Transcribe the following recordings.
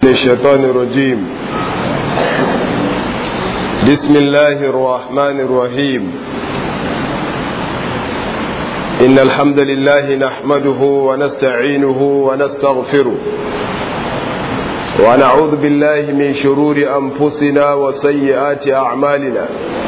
الشيطان الرجيم بسم الله الرحمن الرحيم إن الحمد لله نحمده ونستعينه ونستغفره ونعوذ بالله من شرور أنفسنا وسيئات أعمالنا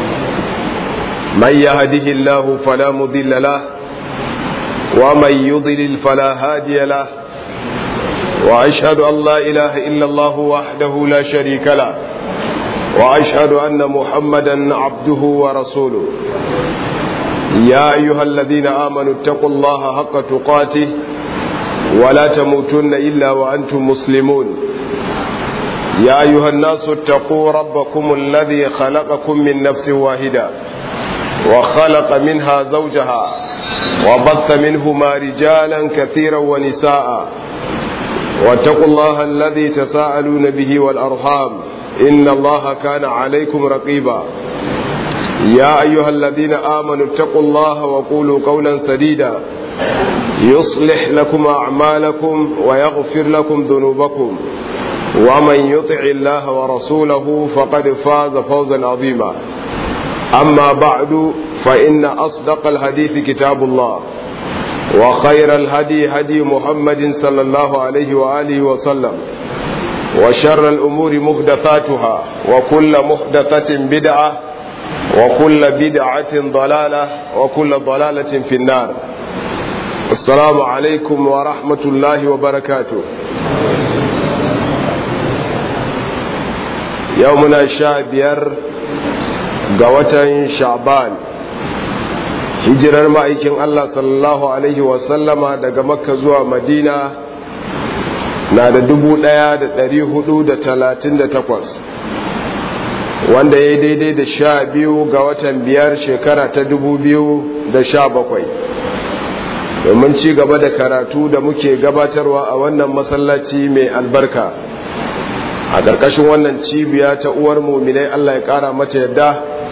من يهده الله فلا مضل له ومن يضلل فلا هادي له وأشهد أن لا إله إلا الله وحده لا شريك له وأشهد أن محمدا عبده ورسوله يا أيها الذين آمنوا اتقوا الله حق تقاته ولا تموتن إلا وأنتم مسلمون يا أيها الناس اتقوا ربكم الذي خلقكم من نفس واحدة وخلق منها زوجها وبث منهما رجالا كثيرا ونساء واتقوا الله الذي تساءلون به والأرحام إن الله كان عليكم رقيبا يا أيها الذين آمنوا اتقوا الله وقولوا قولا سديدا يصلح لكم أعمالكم ويغفر لكم ذنوبكم ومن يطع الله ورسوله فقد فاز فوزا عظيما أما بعد فإن أصدق الحديث كتاب الله وخير الهدي هدي محمد صلى الله عليه وآله وسلم وشر الأمور محدثاتها وكل محدثة بدعة وكل بدعة ضلالة وكل ضلالة في النار السلام عليكم ورحمة الله وبركاته يومنا شابير قوة شعبان hijirar ma'aikin Allah sallallahu Alaihi wasallama daga makka zuwa madina na da dubu ɗaya da ɗari hudu da talatin da takwas wanda ya yi daidai da sha biyu ga watan biyar shekara ta dubu biyu da sha bakwai domin ci gaba da karatu da muke gabatarwa a wannan masallaci mai albarka a ƙarƙashin wannan cibiya ta uwar muminai Allah ya ƙara mata yadda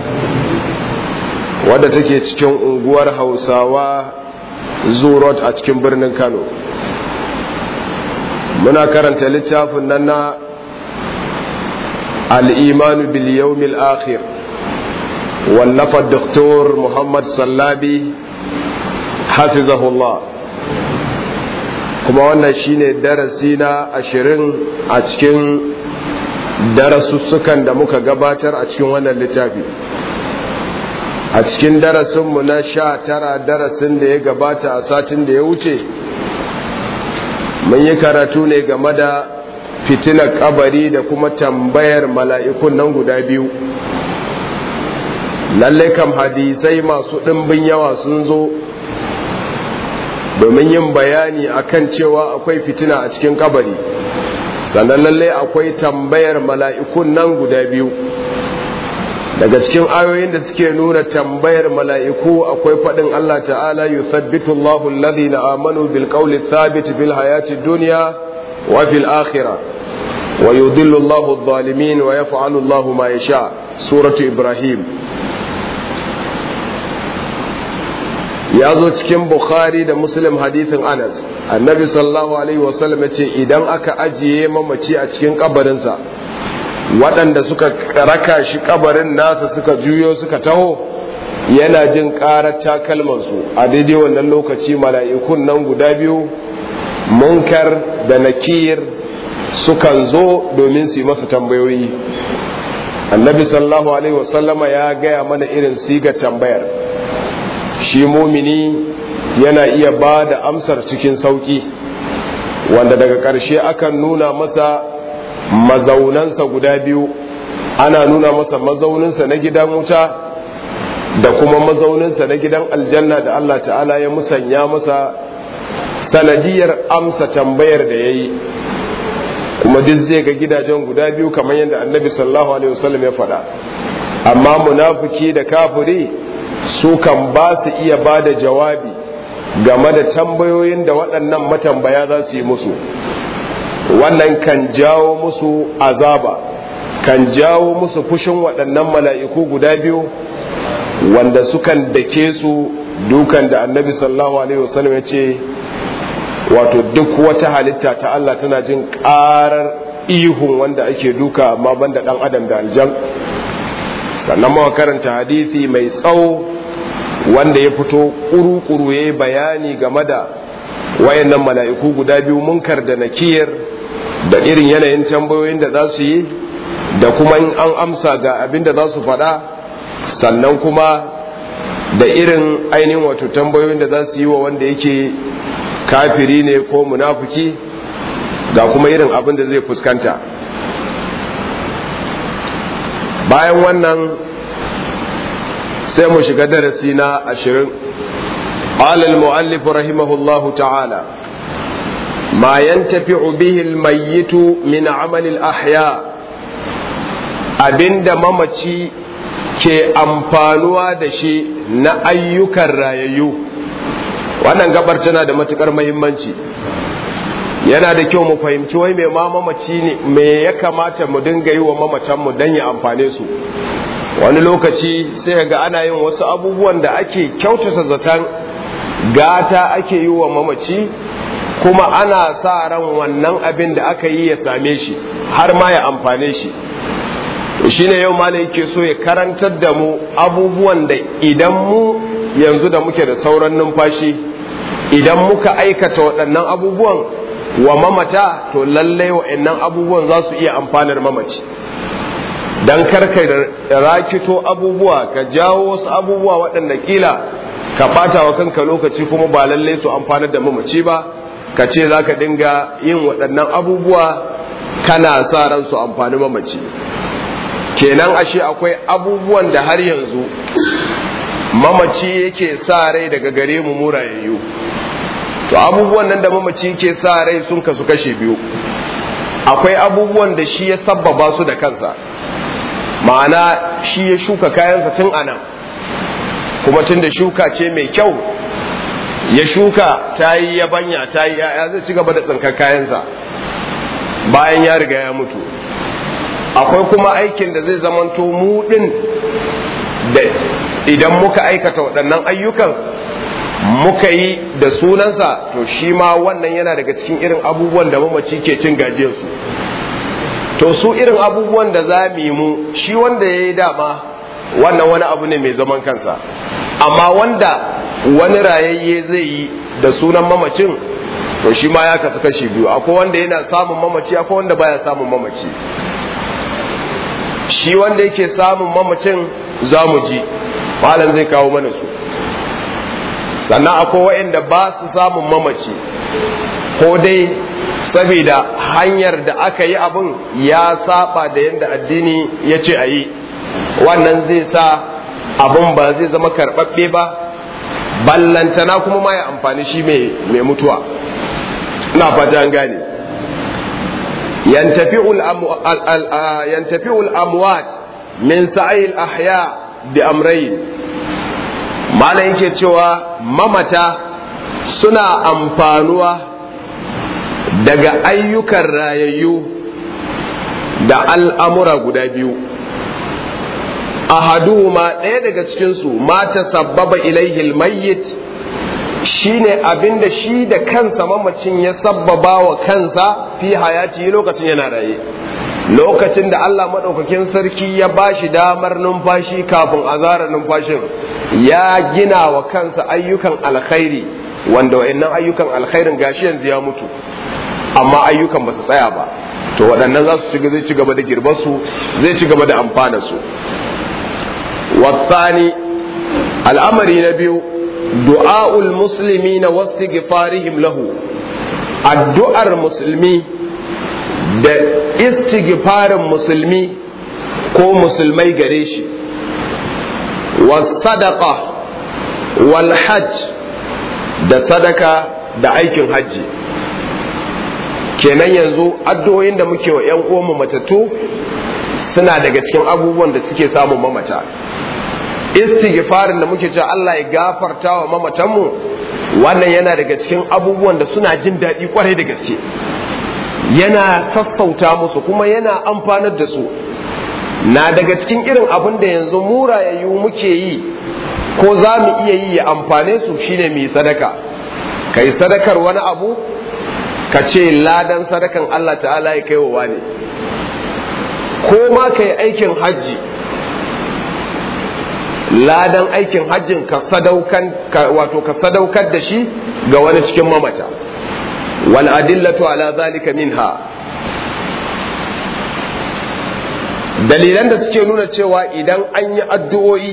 wadda take cikin unguwar hausawa zurot a cikin birnin kano muna karanta littafin nan na al'imanu bil yawmil akhir wallafa doktor muhammad sallabi hafizahullah kuma wannan shine darasi na ashirin a cikin darasussukan da muka gabatar a cikin wannan littafi a cikin darasinmu na sha tara darasin da ya gabata a satin da ya wuce mun yi karatu ne game da fitilar kabari da kuma tambayar mala'ikun nan guda biyu lalle kam hadisai masu ɗimbin yawa sun zo domin yin bayani akan cewa akwai fitina a cikin kabari sannan lalle akwai tambayar mala'ikun nan guda biyu daga cikin ayoyin da suke nuna tambayar mala'iku akwai faɗin Allah ta'ala yuthabbitu Allahu alladhina amanu bil qawli thabit fil hayati dunya wa fil akhirah wa yudhillu Allahu adh-dhalimin wa yaf'alu Allahu ma yasha suratu ibrahim ya zo cikin bukhari da muslim hadithin anas annabi sallallahu alaihi wasallam ya ce idan aka ajiye mamaci a cikin kabarinsa waɗanda suka raka shi kabarin nasa suka juyo suka taho yana jin ƙarar takalmansu a daidai wannan lokaci mala'ikun nan guda biyu munkar da nakir sukan zo domin su yi masa tambayoyi annabi sallallahu alaihi wasallama ya gaya mana irin sigar tambayar shi mumini yana iya ba da amsar cikin sauƙi wanda daga ƙarshe akan nuna masa mazaunansa guda biyu ana nuna masa mazauninsa na gidan wuta da kuma mazauninsa na gidan aljanna da Allah ta'ala ya musanya masa sanadiyar amsa tambayar da ya yi kuma duk zai ga gidajen guda biyu kamar yadda annabi sallallahu alaihi wasallam ya faɗa amma munafiki da kafiri su kan ba su iya ba da jawabi game da tambayoyin da waɗannan matambaya za su yi musu wannan kan jawo musu azaba kan jawo musu fushin waɗannan mala'iku guda biyu wanda sukan dake su dukan da annabi sallallahu alaihi wasallam ya ce wato duk wata halitta ta Allah tana jin ƙarar ihun wanda ake duka amma banda dan adam da aljan sannan muka karanta hadisi mai tsawo wanda ya fito kuru-kuru ya yi bayani game da wayannan mala'iku guda biyu munkar da nakiyar da irin yanayin tambayoyin da za su yi da kuma in an amsa ga abin da za su faɗa sannan kuma da irin ainihin wato tambayoyin da za su yi wa wanda yake kafiri ne ko munafuki ga kuma irin abin da zai fuskanta bayan wannan sai mu shiga darasi na ashirin قال المؤلف رحمه الله تعالى ما ينتفع به الميت من عمل الأحياء abinda mamaci ke amfanuwa da shi na ayyukan rayayyu wannan gabar tana da matukar mahimmanci yana da kyau mu fahimci wai mai ma mamaci ne me ya kamata mu dinga yi wa mamacanmu don ya amfane su wani lokaci sai ga ana yin wasu abubuwan da ake kyautata zaton gata ake yi wa mamaci kuma ana sa ran wannan abin da aka yi ya same shi har ma ya amfane shi shi ne yau malai yake so ya karantar da mu abubuwan da idan mu yanzu da muke da sauran numfashi idan muka aikata waɗannan abubuwan wa mamata to lallai waɗannan abubuwan za su iya amfanar mamaci don karka rakito abubuwa ka jawo wasu abubuwa waɗanda kila ka ɓata wa kanka lokaci kuma ba lallai su amfanar da mamaci ba ka ce za ka dinga yin waɗannan abubuwa kana sa ran su amfani mamaci kenan ashe akwai abubuwan da har yanzu mamaci yake sa rai daga gare mu murayayyu to abubuwan nan da mamaci yake sa rai sun kasu kashe biyu akwai abubuwan da shi ya sabbaba su da kansa ma'ana shi ya shuka kayansa tun anan kuma tun da shuka ce mai kyau ya shuka ta yi yabanya ta yi ya zai ci gaba da tsinkar kayansa bayan ya riga ya mutu akwai kuma aikin da zai zamanto mu din da idan muka aikata waɗannan ayyukan muka yi da sunansa to shi ma wannan yana daga cikin irin abubuwan da mamaci ke cin gajiyarsu to su irin abubuwan da za mu yi mu shi wanda ya yi dama wannan wani abu ne mai zaman kansa amma wanda wani rayayye zai yi da sunan mamacin to shi ma ya kasu kashi biyu akwai wanda yana samun mamaci akwai wanda baya samun mamaci shi wanda yake samun mamacin za mu ji malam zai kawo mana su sannan akwai waɗanda ba su samun mamaci ko dai saboda hanyar da aka yi abin ya saba da yadda addini ya ce a yi wannan zai sa abin ba zai zama karɓaɓɓe ba ballantana kuma ma ya amfani shi mai mutuwa ina fata an gane yantafi'ul amwat min sa'il ahya bi amrayn malam yake cewa mamata suna amfanuwa daga ayyukan rayayyu da al'amura guda biyu ahaduhuma ɗaya daga cikinsu mata sabbaba ilaihil mayyit shine abinda shi da kansa mamacin ya sabbaba wa kansa fi hayati lokacin yana raye lokacin da Allah maɗaukakin sarki ya ba shi damar numfashi kafin azara numfashin ya gina wa kansa ayyukan alkhairi wanda wa'annan ayyukan alkhairin gashi yanzu ya mutu amma ayyukan ba su tsaya ba to waɗannan za su ci zai ci gaba da girbar su zai ci gaba da amfana su wasani al'amari na biyu du'a'ul musulmi na wasu gifarihim lahu addu'ar musulmi da istighfarin musulmi ko musulmai gare shi wasadaqa wal hajj da sadaka da aikin hajji kenan yanzu addu'o'in da muke wa 'yan uwanmu matattu suna daga cikin abubuwan da suke samun mamata istighfarin da muke cewa Allah ya gafarta wa mamatanmu wannan yana daga cikin abubuwan da suna jin daɗi kwarai da gaske yana sassauta musu kuma yana amfanar da su na daga cikin irin abin da yanzu murayayyu muke yi ko za mu iya yi ya amfane su shine mai sadaka kai sadakar wani abu ka ce ladan sadakan Allah ta'ala ya kai wa ne ko ma ka yi aikin hajji ladan aikin hajjin ka sadaukan wato ka sadaukar da shi ga wani cikin mamata wal adillatu ala zalika minha dalilan da suke nuna cewa idan an yi addu'o'i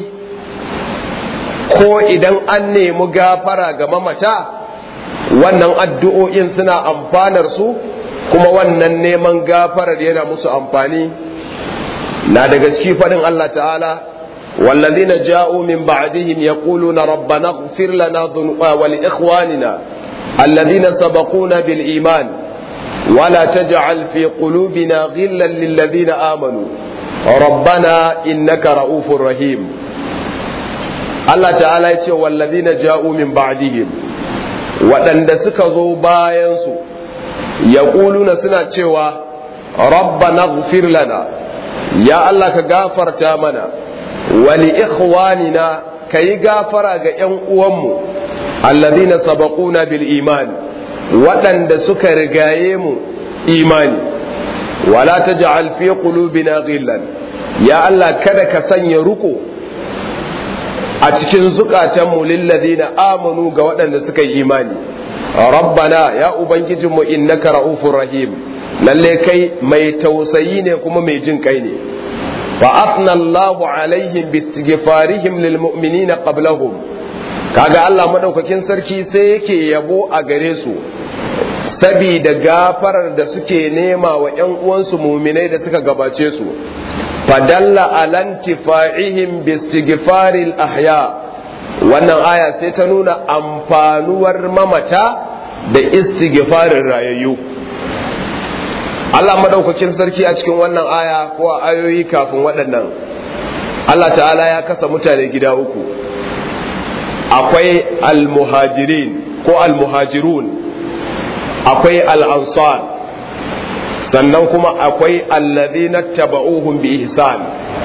ko idan an nemi gafara ga mamata wannan addu'o'in suna amfanar su kuma wannan neman gafarar yana musu amfani na daga ciki faɗin Allah ta'ala والذين جاءوا من بعدهم يقولون ربنا اغفر لنا ولإخواننا الذين سبقونا بالإيمان ولا تجعل في قلوبنا غلا للذين آمنوا ربنا إنك رؤوف رحيم الله تعالى يقول والذين جاءوا من بعدهم waɗanda suka zo bayansu ya suna cewa rabbana ghfir lana ya Allah ka gafarta mana wali ikhwanina ka yi gafara ga ‘yan uwanmu alladhina sabaquna bil iman waɗanda suka rigaye mu imani wala taj'al fi qulubina ghillan ya Allah kada ka sanya ruko a cikin zukatanmu lilladhina amanu ga waɗanda suka yi imani rabbana ya ubangijinmu innaka ra'ufur rahim lalle kai mai tausayi ne kuma mai jin kai ne fa afna Allahu alaihim bi istighfarihim lil mu'minina qablahum kaga Allah madaukakin sarki sai yake yabo a gare su sabida gafarar da suke nema wa ƴan uwansu muminai da suka gabace su fadalla alantifa'ihim bi istighfaril ahya wannan aya sai ta nuna amfanuwar mamata da istighfarin rayayyu Allah madaukakin sarki a cikin wannan aya ko a ayoyi kafin waɗannan Allah ta'ala ya kasa mutane gida uku akwai almuhajirin ko almuhajirun akwai al'ansar sannan kuma akwai alladhina taba'uhum bi ihsan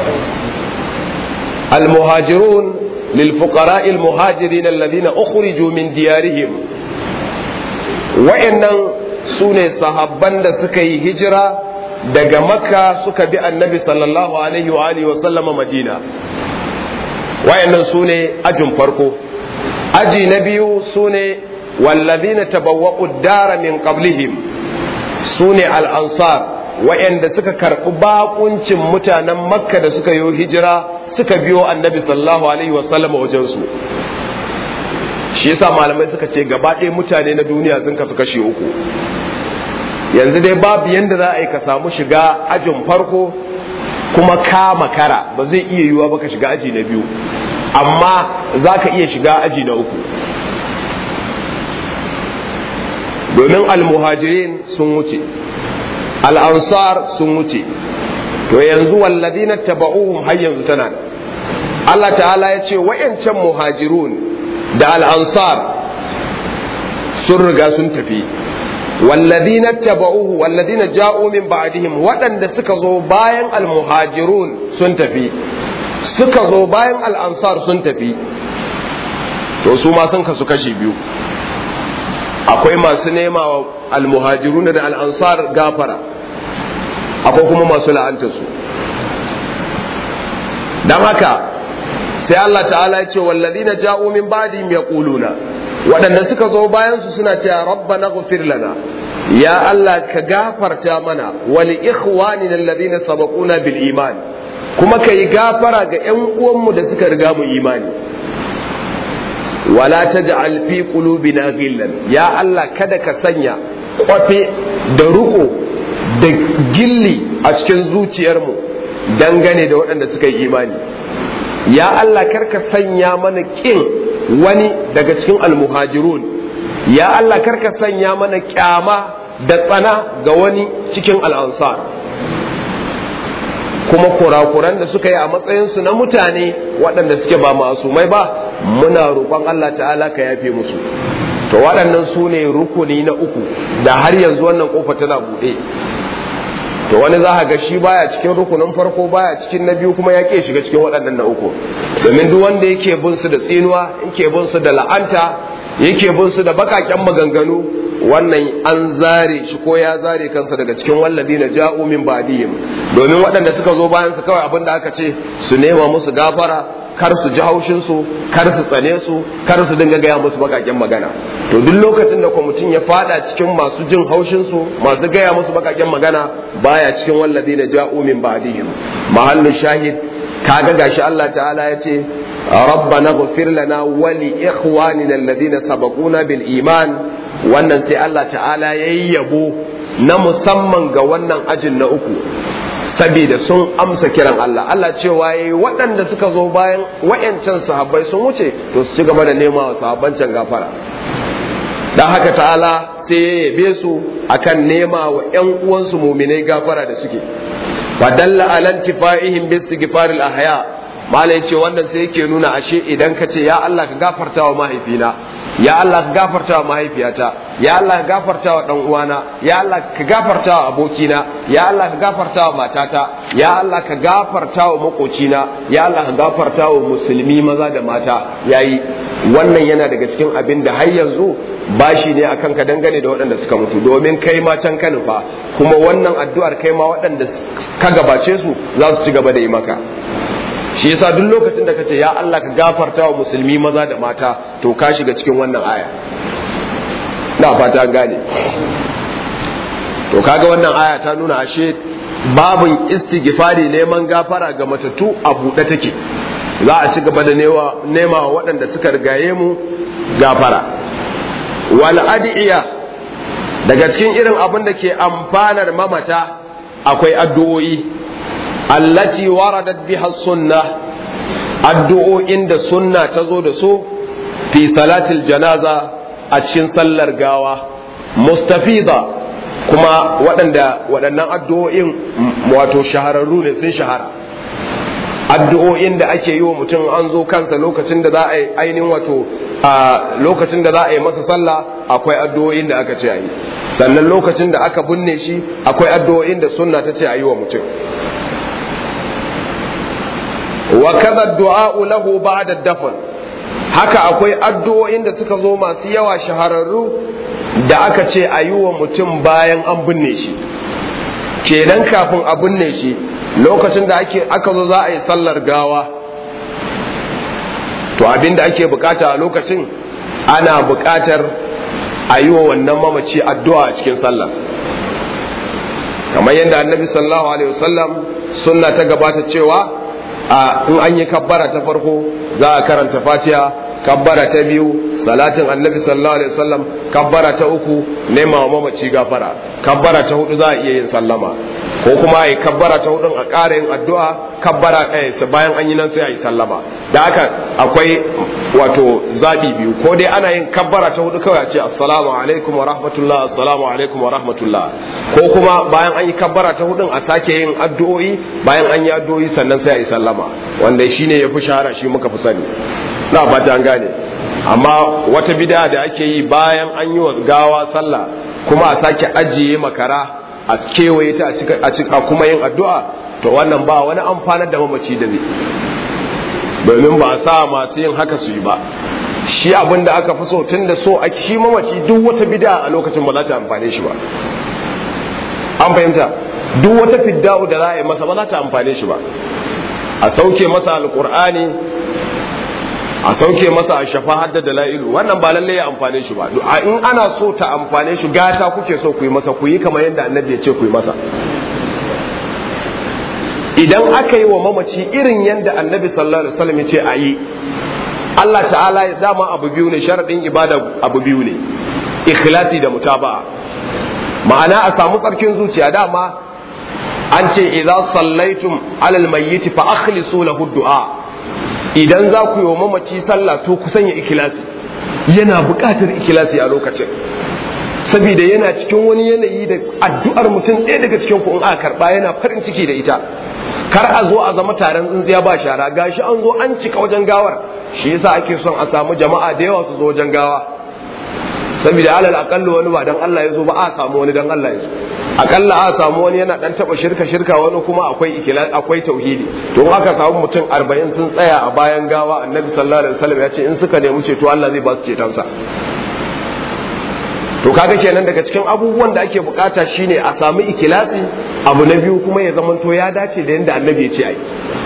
almuhajirun للفقراء المهاجرين الذين أخرجوا من ديارهم وإنن سوني صحابان da suka yi hijira daga makka suka bi annabi sallallahu alaihi wa alihi wa sallama madina wayannan sune ajin farko aji na biyu sune wallazina tabawwa'u dara min qablihim sune al-ansar wayanda suka karɓi bakuncin mutanen makka da suka yi hijira suka biyo annabi sallallahu alaihi wasallam wajen su shi yasa malamai suka ce gaba ɗaya mutane na duniya sun kasu kashe uku yanzu dai babu yanda za a yi ka samu shiga ajin farko kuma ka makara ba zai iya yiwuwa ba ka shiga aji na biyu amma za ka iya shiga aji na uku domin almuhajirin sun wuce al'ansar sun wuce to yanzu walladina taba'uhum har yanzu tana Allah ta'ala ya ce wa'yancan muhajirun da al'ansar sun riga sun tafi walladina taba'uhu walladina ja'u min ba'dihim waɗanda suka zo bayan almuhajirun sun tafi suka zo bayan al'ansar sun tafi to su ma sun kasu kashi biyu akwai masu nema wa almuhajirun da al'ansar gafara akwai kuma masu la'antarsu don haka sai Allah ta'ala ya ce wallazina ja'u min ba'dihim yaquluna waɗanda suka zo bayan su suna cewa rabbana ghfir lana ya Allah ka gafarta mana wa li ikhwanina alladhina sabaquna bil iman kuma ka yi gafara ga ƴan uwanmu da suka riga mu imani wala taj'al fi qulubina ghillan ya Allah kada ka sanya kwafe da ruko da gilli a cikin zuciyarmu dangane da waɗanda suka yi imani ya Allah karka sanya mana ƙin wani daga cikin almuhajirun ya Allah karka sanya mana ƙyama da tsana ga wani cikin al'ansar kuma kurakuran da suka yi a matsayinsu na mutane waɗanda suke ba masumai ba muna roƙon Allah ta'ala ka yafe musu to waɗannan su ne rukuni na uku da har yanzu wannan ƙofa tana buɗe to wani za ga shi baya cikin rukunin farko baya cikin na biyu kuma ya ke shiga cikin waɗannan na uku domin duk wanda yake bin su da tsinuwa yake bin su da la'anta yake bin su da bakaken maganganu wannan an zare shi ko ya zare kansa daga cikin walladina ja'u min ba'dihim domin waɗanda suka zo bayan su kawai abin da aka ce su nema musu gafara kar su ji haushin su kar su tsane su kar su dinga gaya musu bakaken magana to duk lokacin da mutum ya fada cikin masu jin haushin su masu gaya musu bakaken magana baya cikin walladina ja'u min ba'dihim mahallu shahid kaga gashi Allah ta'ala ya ce ربنا اغفر لنا ولإخواننا الذين سبقونا بالإيمان wannan sai Allah ta'ala ya yi yabo na musamman ga wannan ajin na uku saboda sun amsa kiran Allah Allah cewa ya yi waɗanda suka zo bayan wa'yancan sahabbai sun wuce to su ci gaba da nema wa sahabban can gafara don haka ta'ala sai ya yabe su akan nema wa 'yan uwansu muminai gafara da suke fadalla alan tifa'ihim bi istighfaril ahya malai ce wannan sai yake nuna ashe idan ka ce ya Allah ka gafarta wa mahaifina ya Allah ka gafarta wa mahaifiyata ya Allah ka gafarta wa dan uwana ya Allah ka gafarta wa abokina ya Allah ka gafarta wa matata ya Allah ka gafarta wa makocina ya Allah ka gafarta wa musulmi maza da mata yayi wannan yana daga cikin abin da har yanzu bashi ne akan ka dangane da waɗanda suka mutu domin kai ma can ka nufa kuma wannan addu'ar kai ma waɗanda ka gabace su za su ci gaba da yi maka shi yasa duk lokacin da kace ya Allah ka gafarta wa musulmi maza da mata to ka shiga cikin wannan aya na fata gane to kaga wannan aya ta nuna ashe babin istighfari neman gafara ga matattu a buɗe take za a ci gaba da nema wa waɗanda suka rigaye mu gafara wal adiya daga cikin irin abin da ke amfanar mamata akwai addu'o'i allati waradat biha sunna addu'o'in da sunna ta zo da su fi salatil janaza a cikin sallar gawa mustafida kuma waɗanda waɗannan addu'o'in wato shahararru ne sun shahara addu'o'in da ake yi wa mutum an zo kansa lokacin da za a yi ainihin wato a lokacin da za a yi masa sallah akwai addu'o'in da aka ce a yi sannan lokacin da aka binne shi akwai addu'o'in da sunna ta ce a yi wa mutum wa kaza du'a'u lahu ba'da dafn haka akwai addu'o'in da suka zo masu yawa shahararru da aka ce a yi wa mutum bayan an binne shi kenan kafin a binne shi lokacin da ake aka zo za a yi sallar gawa to abin da ake bukata a lokacin ana bukatar a yi wa wannan mamaci addu'a a cikin sallah kamar yadda annabi sallallahu alaihi wasallam sunna ta gabata cewa a in an yi kabbara ta farko za a karanta fatiha kabbara ta biyu salatin annabi sallallahu alaihi wasallam kabbara ta uku nema wa mamaci gafara kabbara ta hudu za a iya yin sallama ko kuma a yi kabbara ta hudun a ƙara yin addu'a kabbara ɗaya bayan an yi nan sai a yi sallama da haka akwai wato zaɓi biyu ko dai ana yin kabbara ta hudu kawai a ce assalamu alaikum wa rahmatullah assalamu alaikum wa rahmatullah ko kuma bayan an yi kabbara ta hudun a sake yin addu'o'i bayan an yi addu'o'i sannan sai a yi sallama wanda shine ya fi shahara shi muka fi sani na fata an gane amma wata bid'a da ake yi bayan an yi wa gawa sallah kuma a sake ajiye makara a kewaye ta a cika kuma yin addu'a to wannan ba wani amfanar da mamaci da zai domin ba a sa masu yin haka su yi ba shi abin da aka fi so tun da so a shi mamaci duk wata bid'a a lokacin ba za ta amfane shi ba an fahimta duk wata fidda'u da za a yi masa ba za ta amfane shi ba a sauke masa alkur'ani a sauke masa a shafa hadda da la'ilu wannan ba lallai ya amfane shi ba in ana so ta amfane shi gata kuke so ku yi masa ku yi kamar yadda annabi ya ce ku yi masa idan aka yi wa mamaci irin yadda annabi sallallahu alaihi wasallam ya ce a yi Allah ta'ala ya dama abu biyu ne sharadin ibada abu biyu ne ikhlasi da mutaba'a ma'ana a samu tsarkin zuciya dama an ce idza sallaitum alal mayyit fa akhlisu lahu du'a idan za ku yi wa mamaci sallah to ku sanya ikilasi yana buƙatar ikilasi a lokacin saboda yana cikin wani yanayi da addu'ar mutum ɗaya daga cikin ku in aka karɓa yana farin ciki da ita kar a zo a zama taron tsintsiya ba shara gashi an zo an cika wajen gawar shi yasa ake son a samu jama'a da yawa su zo wajen gawa saboda alal akallu wani ba dan Allah ya zo ba a samu wani dan Allah ya zo akalla a samu wani yana dan taba shirka shirka wani kuma akwai ikilas akwai tauhidi to aka samu mutum 40 sun tsaya a bayan gawa annabi sallallahu alaihi wasallam ya ce in suka nemi ceto Allah zai ba su cetonsa to to kaga kenan daga cikin abubuwan da ake bukata shine a samu ikilasi abu na biyu kuma ya zamanto ya dace da yanda annabi ya ce ayi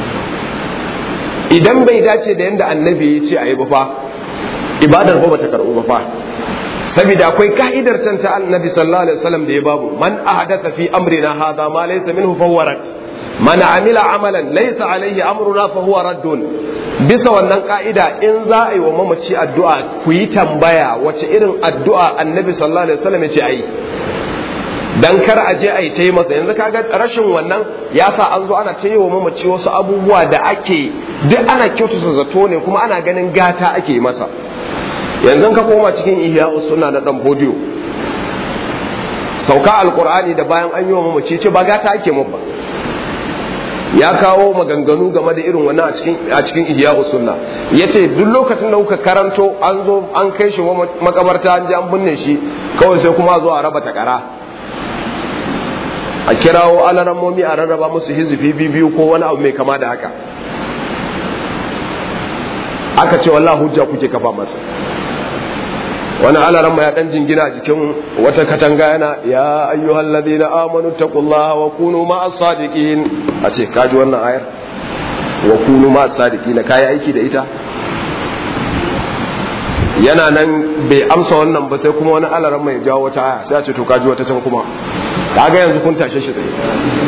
idan bai dace da yanda annabi ya ce ayi ba fa ibadar ba bata karbu ba fa saboda akwai ka'idar can ta annabi sallallahu alaihi wasallam da ya babu man ahdatha fi amrina hadha ma laysa minhu fawwarat man amila amalan laysa alaihi amruna fa huwa raddun bisa wannan ka'ida in za a yi wa mamaci addu'a ku yi tambaya wace irin addu'a annabi sallallahu alaihi wasallam ya ce ayi dan kar a je a yi ta yi masa yanzu kaga rashin wannan ya sa an zo ana ta yi wa mamaci wasu abubuwa da ake duk ana kyautata zato ne kuma ana ganin gata ake masa yanzu ka koma cikin ihya sunna na dan bodiyo sauka alqur'ani da bayan an yi wa mamaci ce ba gata ake mu ba ya kawo maganganu game da irin wannan a cikin a cikin ihya sunna yace duk lokacin da kuka karanto an zo an kai shi makabarta an je an binne shi kawai sai kuma zo a raba takara a kirawo alarammomi a rarraba musu hizifi biyu ko wani abu mai kama da haka aka ce wallahi hujja kuke kafa masa wani alaran ya dan jingina a jikin wata katanga yana ya ayyuhal ladina amanu taqullaha wa kunu ma'as sadiqin a ce kaji wannan ayar wa kunu ma'as sadiqin kai aiki da ita yana nan bai amsa wannan ba sai kuma wani alaran mai jawo wata aya sai a ce to kaji wata can kuma kaga yanzu kun tashe shi tsaye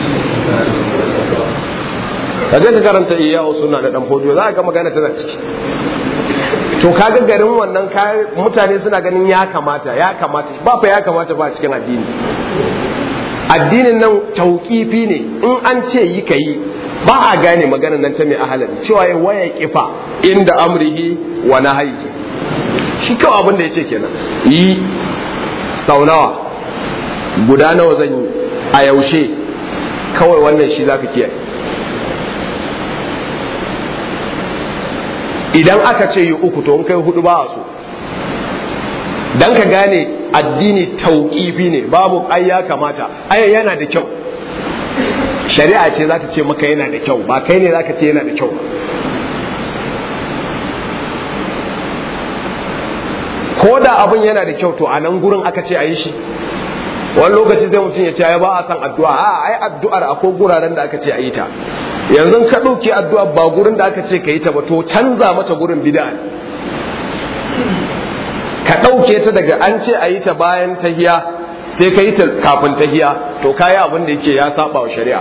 ka je ka karanta iyawo suna da dan fodiyo za ka ga magana tana ciki to kaga garin wannan mutane suna ganin ya kamata ya kamata ba fa ya kamata ba cikin addini addinin nan tauƙifi ne in an ce yi ka yi ba a gane maganar nan ta mai ahalari cewa ya waya kifa inda amrihi wa nahyi shi kawai abin da ya ce kenan yi sau nawa guda nawa zan yi a yaushe kawai wannan shi zaka kiyaye idan aka ce yi uku to in kai hudu ba a so dan ka gane addini tauƙifi ne babu ai ya kamata ai yana da kyau shari'a ce za ta ce maka yana da kyau ba kai ne za ka ce yana da kyau ko da abin yana da kyau to a nan gurin aka ce a yi shi wani lokaci zai mutum ya ce ya ba a san addu'a a ai addu'ar akwai guraren da aka ce a yi ta yanzu ka ɗauki addu'a ba gurin da aka ce ka yi ta ba to canza mata gurin bid'a ka ɗauke ta daga an ce a yi ta bayan tahiya sai ka yi ta kafin tahiya to ka yi abin da yake ya saba wa shari'a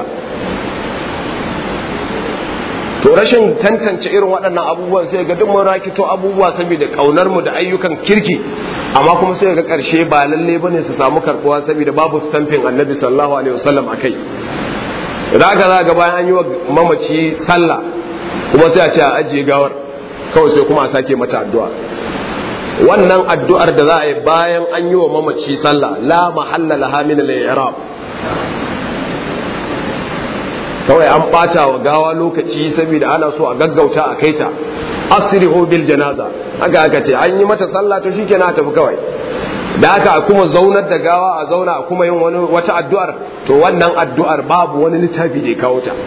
to rashin tantance irin waɗannan abubuwan sai ga duk mun rakito abubuwa saboda kaunar mu da ayyukan kirki amma kuma sai ga ƙarshe ba lalle bane su samu karɓuwa saboda babu stamping annabi sallallahu alaihi wasallam akai da aka za ga bayan an yi wa mamaci sallah kuma sai a ce a ajiye gawar kawai sai kuma a sake mata addu'a wannan addu'ar da za a yi bayan an yi wa mamaci sallah la mahalla laha min al-i'rab kawai an bata wa gawa lokaci saboda ana so a gaggauta a kaita asrihu bil janaza haka aka ce an yi mata sallah to shikenan a tafi kawai da haka a kuma zaunar da gawa a zauna a kuma yin wani wata addu'ar to wannan addu'ar babu wani littafi da ya kawo ta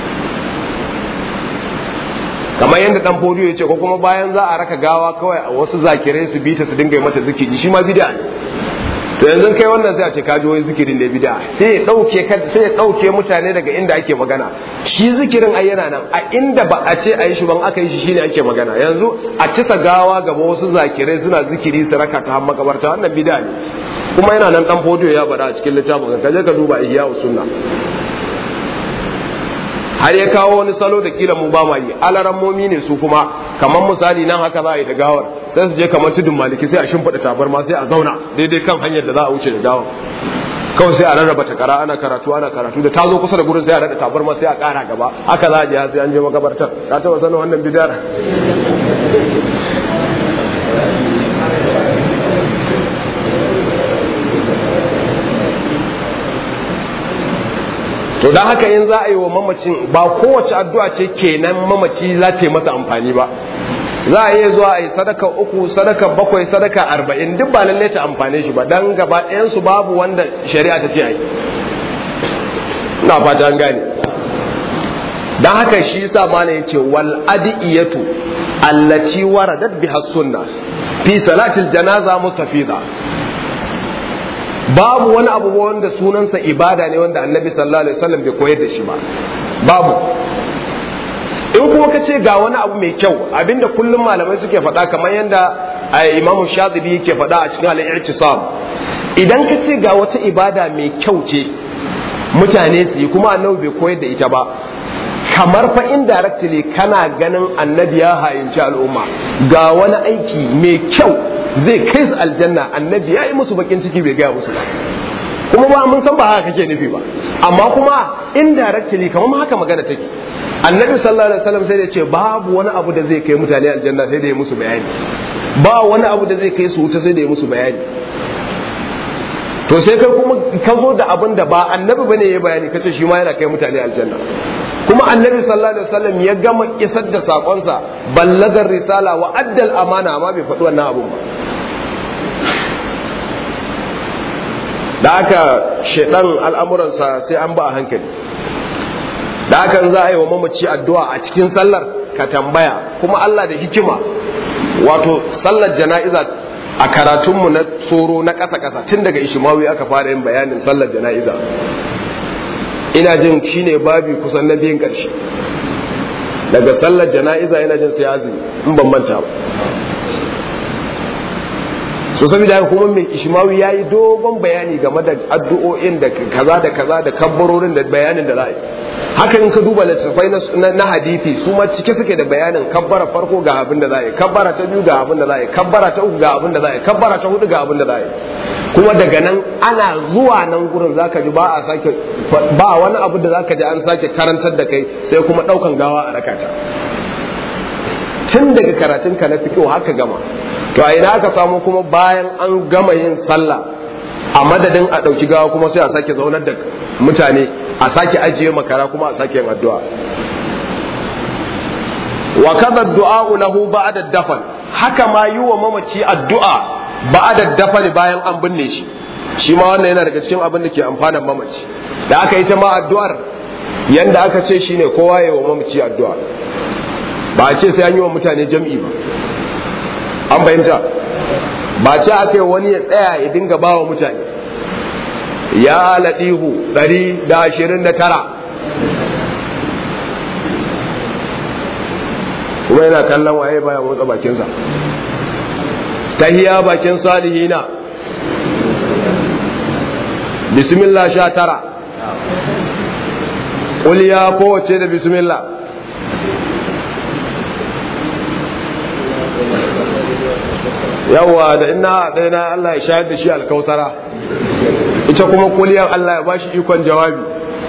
kamar yadda dan fodiyo ya ce ko kuma bayan za a raka gawa kawai a wasu zakirai su bi ta su dinga yi mata zikiri shi ma bid'a ne to yanzu kai wannan sai a ce kaji wani zikirin da bid'a sai ya dauke sai ya dauke mutane daga inda ake magana shi zikirin ai yana nan a inda ba a ce a yi shi ban aka yi shi shine ake magana yanzu a cisa gawa gaba wasu zakirai suna zikiri su raka ta har makabarta wannan bid'a ne kuma yana nan dan fodiyo ya bada a cikin littafin ka je ka duba ihya sunna har ya kawo wani salo da kila mu ba ma yi alarammomi ne su kuma kamar misali nan haka za a yi da gawar sai su je kamar tudun maliki sai a shimfiɗa tabarma sai a zauna daidai kan hanyar da za a wuce da gawar kawai sai a rarraba takara ana karatu ana karatu da ta zo kusa da gurin sai a rada tabarma sai a ƙara gaba haka za a je sai an je makabartar ka taɓa sanin wannan bidar to don haka in za a yi wa mamacin ba kowace addu'a ce kenan mamaci za ta yi masa amfani ba za a iya zuwa a yi sadaka uku sadaka bakwai sadaka arba'in duk ba lalle ta amfane shi ba dan gaba ɗayansu babu wanda shari'a ta ce a yi na fata an gane don haka shi yasa mana ya ce wal adiyatu allati waradat biha sunna fi salatil janaza mustafiza babu wani abu wanda sunansa ibada ne wanda annabi sallallahu alaihi wasallam bai koyar da shi ba babu in kuma ka ce ga wani abu mai kyau abinda kullum malamai suke faɗa kamar yadda imamu shatibi yake faɗa a cikin al-i'tisam idan ka ce ga wata ibada mai kyau ce mutane su yi kuma annabi bai koyar da ita ba kamar fa indirectly kana ganin annabi ya hayinci al'umma ga wani aiki mai kyau zai kai su aljanna annabi ya yi musu bakin ciki bai gaya musu ba kuma ba mun san ba haka kake nufi ba amma kuma indirectly kamar haka magana take annabi sallallahu alaihi wasallam sai da ce babu wani abu da zai kai mutane aljanna sai da ya musu bayani ba wani abu da zai kai su wuta sai da ya musu bayani to sai kai kuma ka zo da abin da ba annabi bane ya bayani kace shi ma yana kai mutane aljanna kuma annabi sallallahu alaihi wasallam ya gama isar da sakonsa ballagar risala wa addal amana amma bai faɗi wannan abun ba da aka shaidan al'amuransa sai an ba a hankali da haka za a yi wa mamaci addu'a a cikin sallar ka tambaya kuma Allah da hikima wato sallar jana'iza a karatunmu na tsoro na ƙasa-ƙasa tun daga ishimawi aka fara yin bayanin sallar jana'iza ina jin shine babi kusan na biyun ƙarshe daga sallar jana'iza ina jin sai azumi in ban manta ba so saboda haka kuma mai ishmawi ya yi dogon bayani game da addu'o'in da kaza da kaza da kabbarorin da bayanin da za a yi haka in ka duba littattafai na hadithi su ma cike suke da bayanin kabbara farko ga abin da za a yi kabbara ta biyu ga abin da za a yi kabbara ta uku ga abin da za a yi kabbara ta hudu ga abin da za a yi kuma daga nan ana zuwa nan gurin zaka ji ba a sake ba wani abu da zaka ji an sake karantar da kai sai kuma daukan gawa a rakata tun daga karatun ka na fiqh haka gama to a ina aka samu kuma bayan an gama yin sallah a madadin a ɗauki gawa kuma sai a sake zaunar da mutane a sake ajiye makara kuma a sake yin addu'a wa kaza du'a lahu ba'da dafan haka ma yi wa mamaci addu'a ba'da dafan bayan an binne shi shi ma wannan yana daga cikin abin da ke amfanan mamaci da aka yi ta ma addu'ar yanda aka ce shine kowa ya wa mamaci addu'a ba a ce sai an yi wa mutane jam'i ba an fahimta ba ce aka yi wani ya tsaya ya dinga ba wa mutane ya laɗihu ɗari da ashirin da tara kuma yana kallon waye baya motsa bakinsa tahiya bakin salihina bismillah sha tara ƙuliya kowace da bismillah yawa da ina da na Allah ya shayar da shi alkausara ita kuma kuliyar Allah ya bashi ikon jawabi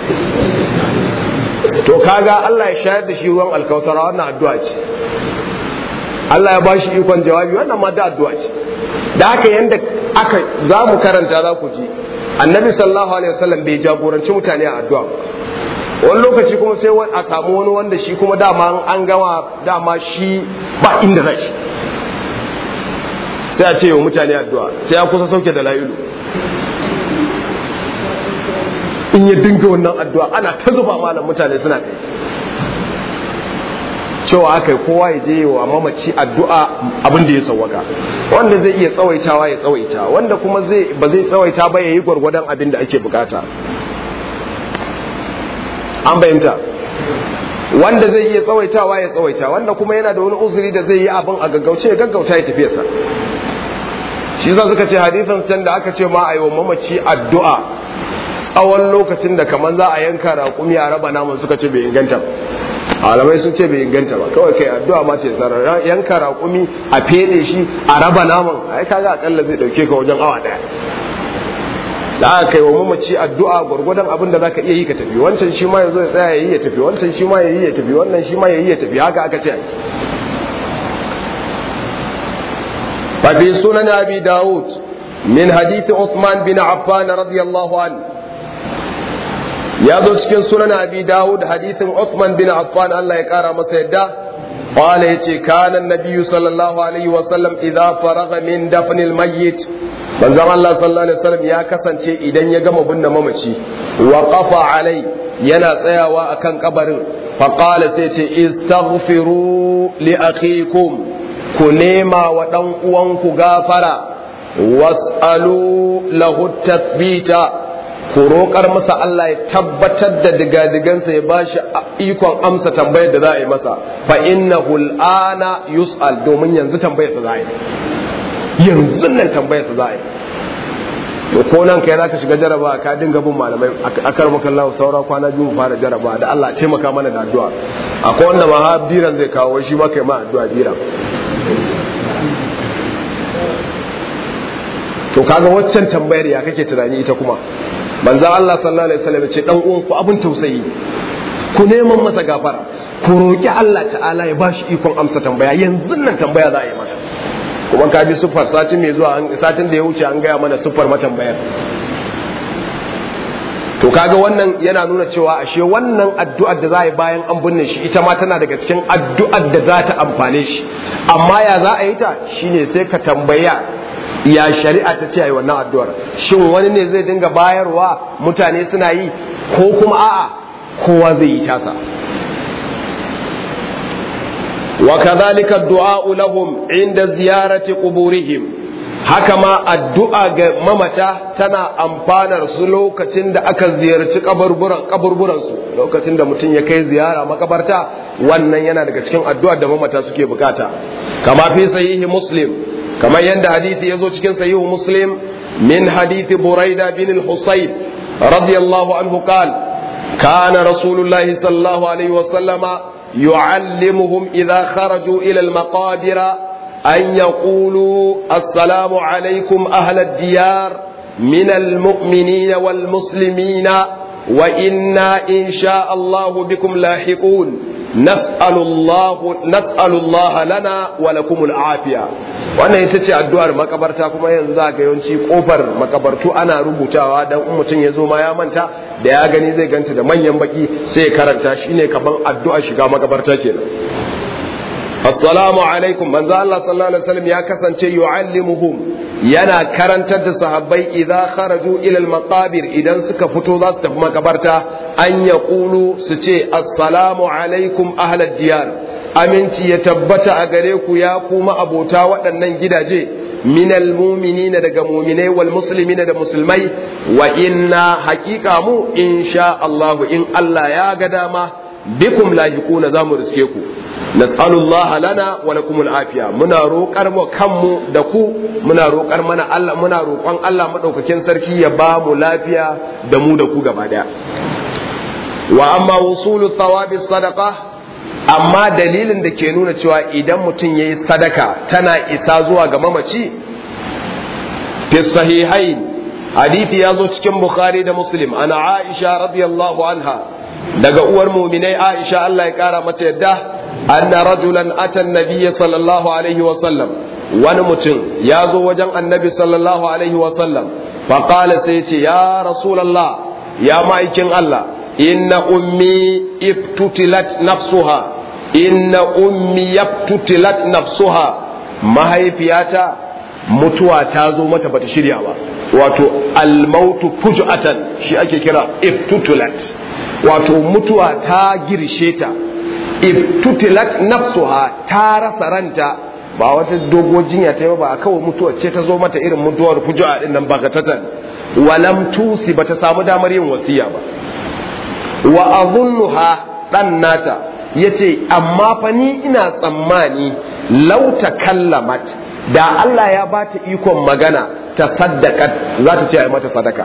to kaga Allah ya shayar da shi ruwan alkausara wannan addu'a ce Allah ya bashi ikon jawabi wannan ma da addu'a ce da haka yanda aka za mu karanta za ku ji annabi sallallahu alaihi wasallam bai jagoranci mutane a addu'a wani lokaci kuma sai a samu wani wanda shi kuma dama an gama dama shi ba inda zai shi sai a ce wa mutane addu'a sai ya kusa sauke da la'ilu in ya dinga wannan addu'a ana ta zuba malam mutane suna kai cewa aka yi kowa ya je wa mamaci addu'a abin da ya sauwaka wanda zai iya tsawaitawa ya tsawaita wanda kuma zai ba zai tsawaita ba ya yi gwargwadon abin da ake bukata an bayanta wanda zai iya tsawaitawa ya tsawaita wanda kuma yana da wani uzuri da zai yi abin a gaggauce ya gaggauta ya tafiyarsa shi za suka ce hadisan can da aka ce ma a yi wa mamaci addu'a tsawon lokacin da kamar za a yanka raƙumi a raba naman suka ce bai inganta ba alamai sun ce bai inganta ba kawai kai addu'a ma ce sarar yanka raƙumi a fede shi a raba naman ai kaga akalla zai dauke ka wajen awa daya da aka kai wa mamaci addu'a gwargwadon abin da zaka iya yi ka tafi wancan shi ma ya zo ya tsaya ya yi ya tafi wancan shi ma ya yi ya tafi wannan shi ma ya yi ya tafi haka aka ce ففي سنن أبي داود من حديث عثمان بن عفان رضي الله عنه يادو cikin sunan abi dawud hadithin Uthman bin Affan Allah ya kara masa yadda qala yace kana an-nabiy sallallahu alaihi wa sallam idza faraga min dafn al-mayyit manzon Allah sallallahu alaihi wasallam ya kasance idan ya gama binne mamaci wa qafa alai yana tsayawa akan kabarin fa qala sai ce istaghfiru li akhikum ku nema wa dan uwanku gafara was'alu lahu tathbita ku roƙar masa Allah ya tabbatar da digadigansa ya bashi ikon amsa tambayar da za a yi masa fa innahu al'ana yus'al domin yanzu tambayar sa za a yi yanzu nan tambayar sa za a yi to ko nan kai zaka shiga jaraba ka dinga bin malamai akar maka Allah saura kwana biyu mu fara jaraba da Allah ce maka mana da addu'a akwai wanda ma ha biran zai kawo shi ma kai ma addu'a biran to kaga waccan tambayar ya kake tunani ita kuma manzo Allah sallallahu alaihi wasallam ce dan uwan ku abun tausayi ku neman masa gafara ku roki Allah ta'ala ya bashi ikon amsa tambaya yanzu nan tambaya za a yi masa kuma ka ji sufar satin mai zuwa satin da ya wuce an gaya mana sufar matambayar to kaga wannan yana nuna cewa ashe wannan addu'ar da za a yi bayan an binne shi ita ma tana daga cikin addu'ar da za ta amfane shi amma ya za a yi ta shine sai ka tambaya ya shari'a ta ce a yi wannan addu'ar shin wani ne zai dinga bayarwa mutane suna yi ko kuma a'a kowa zai yi tasa وكذلك الدعاء لهم عند زيارة قبورهم haka ma addu'a ga mamata tana amfanar su lokacin da aka ziyarci kaburburansu lokacin da mutum ya kai ziyara makabarta wannan yana daga cikin addu'ar da mamata suke bukata kama fi sahihi muslim kamar yadda hadithi ya zo cikin sahihu muslim min hadithi buraida bin al-husayn radiyallahu anhu qal kana rasulullahi sallallahu alaihi wa sallama يعلمهم إذا خرجوا إلى المقابر أن يقولوا السلام عليكم أهل الديار من المؤمنين والمسلمين وإنا إن شاء الله بكم لاحقون نسأل الله نسأل الله لنا ولكم العافية wannan ita ce addu'ar makabarta kuma yanzu za ga yawanci kofar makabartu ana rubutawa dan in mutum ya zo ma ya manta da ya gani zai ganta da manyan baki sai ya karanta shine kaman addu'a shiga makabarta kenan assalamu alaikum manzo Allah sallallahu alaihi wasallam ya kasance yu'allimuhum yana karantar da sahabbai idza kharaju ila al-maqabir idan suka fito za su tafi makabarta an yaqulu su ce assalamu alaikum ahlad diyar aminci ya tabbata a gare ku ya kuma abota waɗannan gidaje minal muminina daga muminai wal muslimina da musulmai wa inna haƙiƙa mu insha Allah in Allah ya ga dama bikum lahiquna za mu riske ku nas'alullaha lana wa lakumul afiya muna roƙar mu kanmu da ku muna roƙar mana Allah muna roƙon Allah madaukakin sarki ya ba mu lafiya da mu da ku gaba daya wa amma wusulu thawabi sadaqah amma dalilin da ke nuna cewa idan mutum ya yi sadaka tana isa zuwa ga mamaci fi sahihain hadithi ya zo cikin bukhari da muslim ana aisha radiyallahu anha daga uwar muminai aisha Allah ya kara mata yadda anna rajulan atan nabiyya sallallahu alaihi wa sallam wani mutum ya zo wajen annabi sallallahu alaihi wa sallam fa qala sai ce ya rasulullah ya ma'aikin Allah inna ummi iftutilat nafsuha inna ummi yaftutilat nafsuha mahaifiyata mutuwa ta zo mata bata shirya ba wato almautu fujatan shi ake kira iftutilat wato mutuwa ta girshe ta iftutilat nafsuha ta rasa ranta ba wata dogo jinya ta yi ba kawai mutuwa ce ta zo mata irin mutuwar fujua din nan bagatatan walam tusi bata samu damar yin wasiya ba wa azunnuha dan nata yace amma fa ni ina tsammani law takallamat da Allah ya bata ikon magana ta saddakat za ta ce ai mata sadaka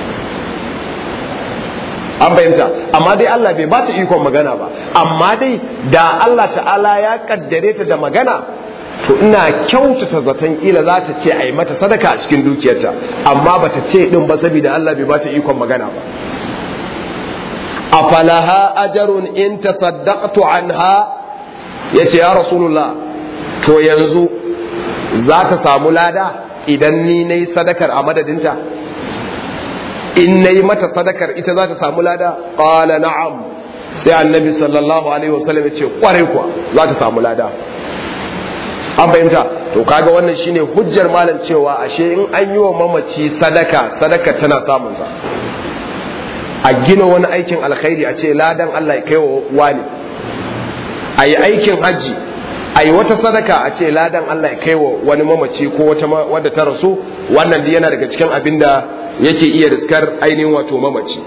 an fahimta amma dai Allah bai bata ikon magana ba amma dai da Allah ta'ala ya kaddare ta da magana to ina kyautata zaton kila za ta ce ai mata sadaka a cikin dukiyarta amma bata ce din ba saboda Allah bai bata ikon magana ba afalaha ajarun in tasaddaqtu anha yace ya rasulullah to yanzu za ta samu lada idan ni nayi sadakar a madadinta in nayi mata sadakar ita za ta samu lada qala na'am sai annabi sallallahu alaihi wasallam ya ce kwarai kuwa za ta samu lada an fahimta to kaga wannan shine hujjar malam cewa ashe in an yi wa mamaci sadaka sadaka tana samun sa a gina wani aikin alkhairi a ce ladan Allah ya kai wa wani a yi aikin hajji a yi wata sadaka a ce ladan Allah ya kai wa wani mamaci ko wata wadda ta rasu wannan yana daga cikin abin da yake iya riskar ainihin wato mamaci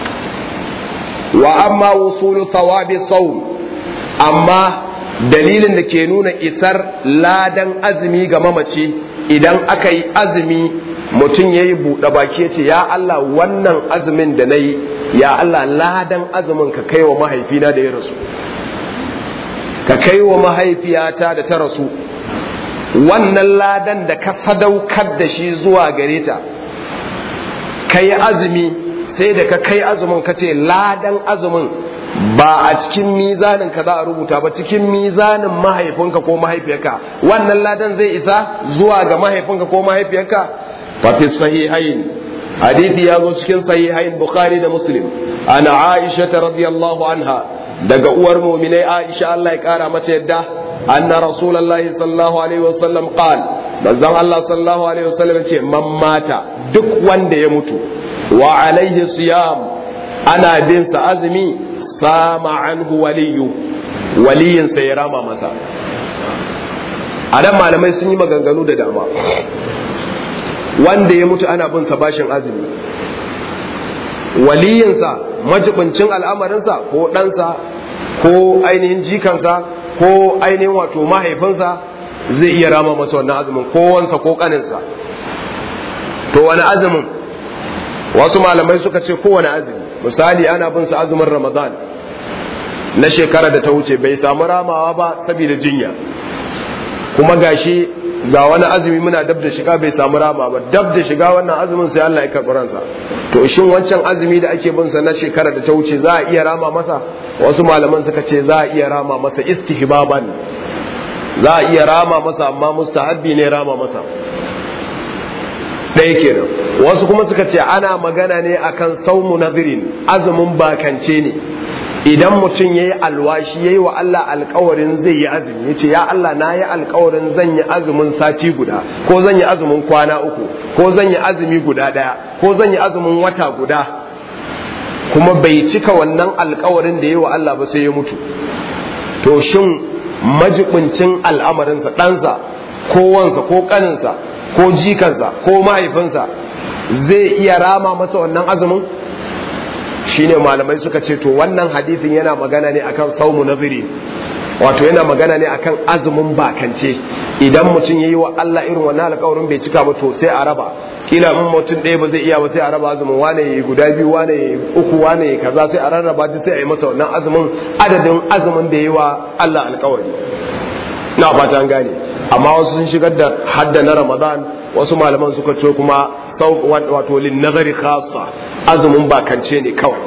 wa amma wusulu thawabi sawm amma dalilin da ke nuna isar ladan azumi ga mamaci idan aka yi azumi mutum ya yi buɗe baki ya ce ya Allah wannan azumin da na yi ya Allah ladan azumin ka kai wa mahaifina da ya rasu ka kai wa mahaifiyata da ta rasu wannan ladan da ka sadaukar da shi zuwa gare ta ka yi azumi sai da ka kai azumin ka ce ladan azumin ba a cikin mizanin ka za a rubuta ba cikin mizanin mahaifinka ko mahaifiyarka wannan ladan zai isa zuwa ga mahaifinka ko mahaifiyarka fa fi sahihain hadithi ya zo cikin sahihain bukhari da muslim ana aisha radiyallahu anha daga uwar mu'minai aisha Allah ya kara mata yadda anna rasulullahi sallallahu alaihi wasallam qal manzon Allah sallallahu alaihi wasallam ce man mata duk wanda ya mutu wa alaihi siyam ana bin sa azumi sama anhu waliyu waliyinsa ya rama masa a nan malamai sun yi maganganu da dama wanda ya mutu ana bin sa bashin azumi waliyinsa majibincin al'amarinsa ko ɗansa ko ainihin jikansa ko ainihin wato mahaifinsa zai iya rama masa wannan azumin ko wansa ko ƙaninsa to wani azumin wasu malamai suka ce kowane azumi misali ana bin sa azumin ramadan na shekara da ta wuce bai samu ramawa ba saboda jinya kuma gashi ga wani azumi muna dab da shiga bai samu rama ba dab da shiga wannan azumin sai Allah ya karɓi ransa to shin wancan azumi da ake bin sa na shekara da ta wuce za a iya rama masa wasu malaman suka ce za a iya rama masa istihbaban za a iya rama masa amma mustahabbi ne rama masa ɗaya kenan wasu kuma suka ce ana magana ne akan saumu nazirin azumin bakance ne idan mutum ya yi alwashi ya yi wa Allah alkawarin zai yi azumi ya ce ya Allah na yi alkawarin zan yi azumin sati guda ko zan yi azumin kwana uku ko zan yi azumi guda ɗaya ko zan yi azumin wata guda kuma bai cika wannan alkawarin da ya yi wa Allah ba sai ya mutu to shin majibincin al'amarinsa ɗansa ko wansa ko ƙaninsa ko jikansa ko mahaifinsa zai iya rama masa wannan azumin shine malamai suka ce to wannan hadisin yana magana ne akan saumu naziri wato yana magana ne akan azumin bakance idan mutum yayi wa Allah irin wannan alƙawarin bai cika ba to sai a raba kila in mutum ɗaya ba zai iya ba sai a raba azumin wane yayi guda biyu wane yayi uku wane yayi kaza sai a rarraba shi sai a yi masa wannan azumin adadin azumin da yayi wa Allah alƙawari na fata an gane amma wasu sun shigar da hadda na Ramadan wasu malaman suka ce kuma wato lin nazari khassa azumin bakance ne kawai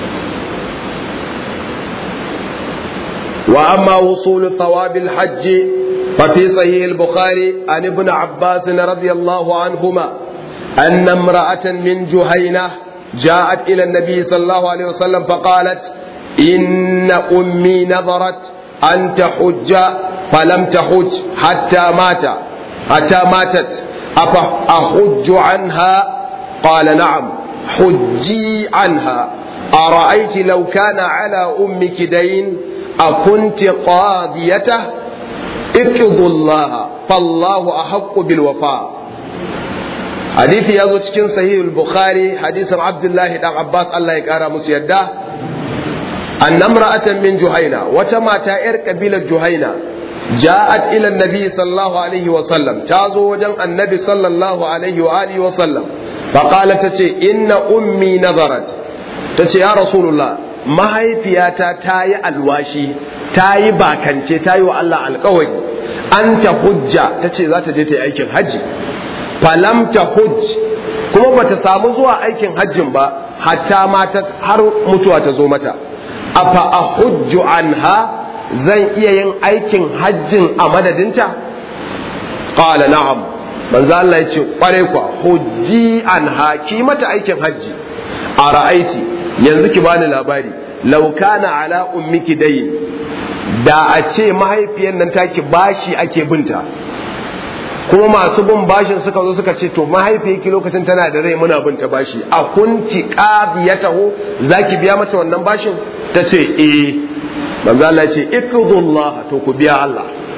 wa amma wusul thawabil hajj fa fi sahih al-bukhari an ibn abbas radiyallahu anhuma anna imra'atan min juhayna جاءت إلى النبي صلى الله عليه وسلم فقالت إن أمي نظرت أن تحج فلم تحج حتى مات حتى ماتت أفأحج عنها قال نعم حجي عنها أرأيت لو كان على أمك دين أكنت قاضيته اقضوا الله فالله أحق بالوفاء حديث يزو cikin sahih al-bukhari hadisin abdullahi dan abbas Allah ya kara musu yadda أن امرأة من جهينة وتما تائر قبيلة جهينة جاءت إلى النبي صلى الله عليه وسلم تازو وجن النبي صلى الله عليه وآله وسلم فقالت تتي إن أمي نظرت تتي يا رسول الله ما هي فياتا تاي الواشي تاي باكنتي تاي والله القوي أنت حجة تتي ذات جيتي أيكن حجي فلم تحج kuma bata samu zuwa aikin hajjin ba hatta mata har mutuwa ta zo mata afa a hujju anha zan iya yin aikin hajjin a madadinta qala na'am manzo Allah yace kware kwa hujji anha ki mata aikin hajji a ra'aiti yanzu ki bani labari law kana ala ummiki dayn da a ce mahaifiyar nan taki bashi ake binta kuma masu bin bashin suka zo suka ce to mahaifiyarki lokacin tana da rai muna binta bashi a kunti qadiyatahu zaki biya mata wannan bashin ta ce eh manzo Allah ya ce iqdullah to ku biya Allah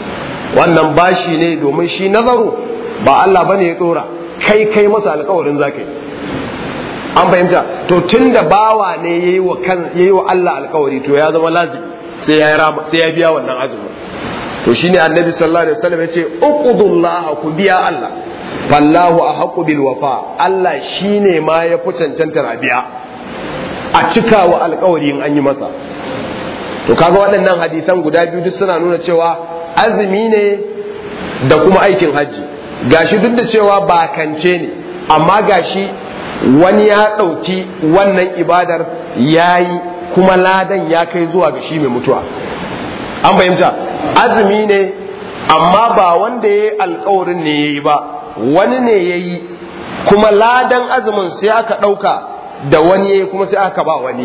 wannan bashi ne domin shi nazaru ba Allah bane ya dora kai kai masa alƙawarin zaka yi an fahimta to tunda bawa ne yayi wa kan yayi wa Allah alƙawari to ya zama lazimi sai ya rama sai ya biya wannan azumi to shine annabi sallallahu alaihi wasallam yace uqudullah ku biya Allah fallahu ahqqu bil wafa Allah shine ma ya fi cancantar a biya a cika wa alƙawari in an yi masa to kaga waɗannan hadisan guda biyu duk suna nuna cewa azumi ne da kuma aikin hajji gashi duk da cewa bakance ne amma gashi wani ya ɗauki wannan ibadar ya yi kuma ladan ya kai zuwa ga shi mai mutuwa an fahimta azumi ne amma ba wanda ya yi alkawarin ne ya yi ba wani ne ya yi kuma ladan azumin sai aka ɗauka da wani ya yi kuma sai aka ba wani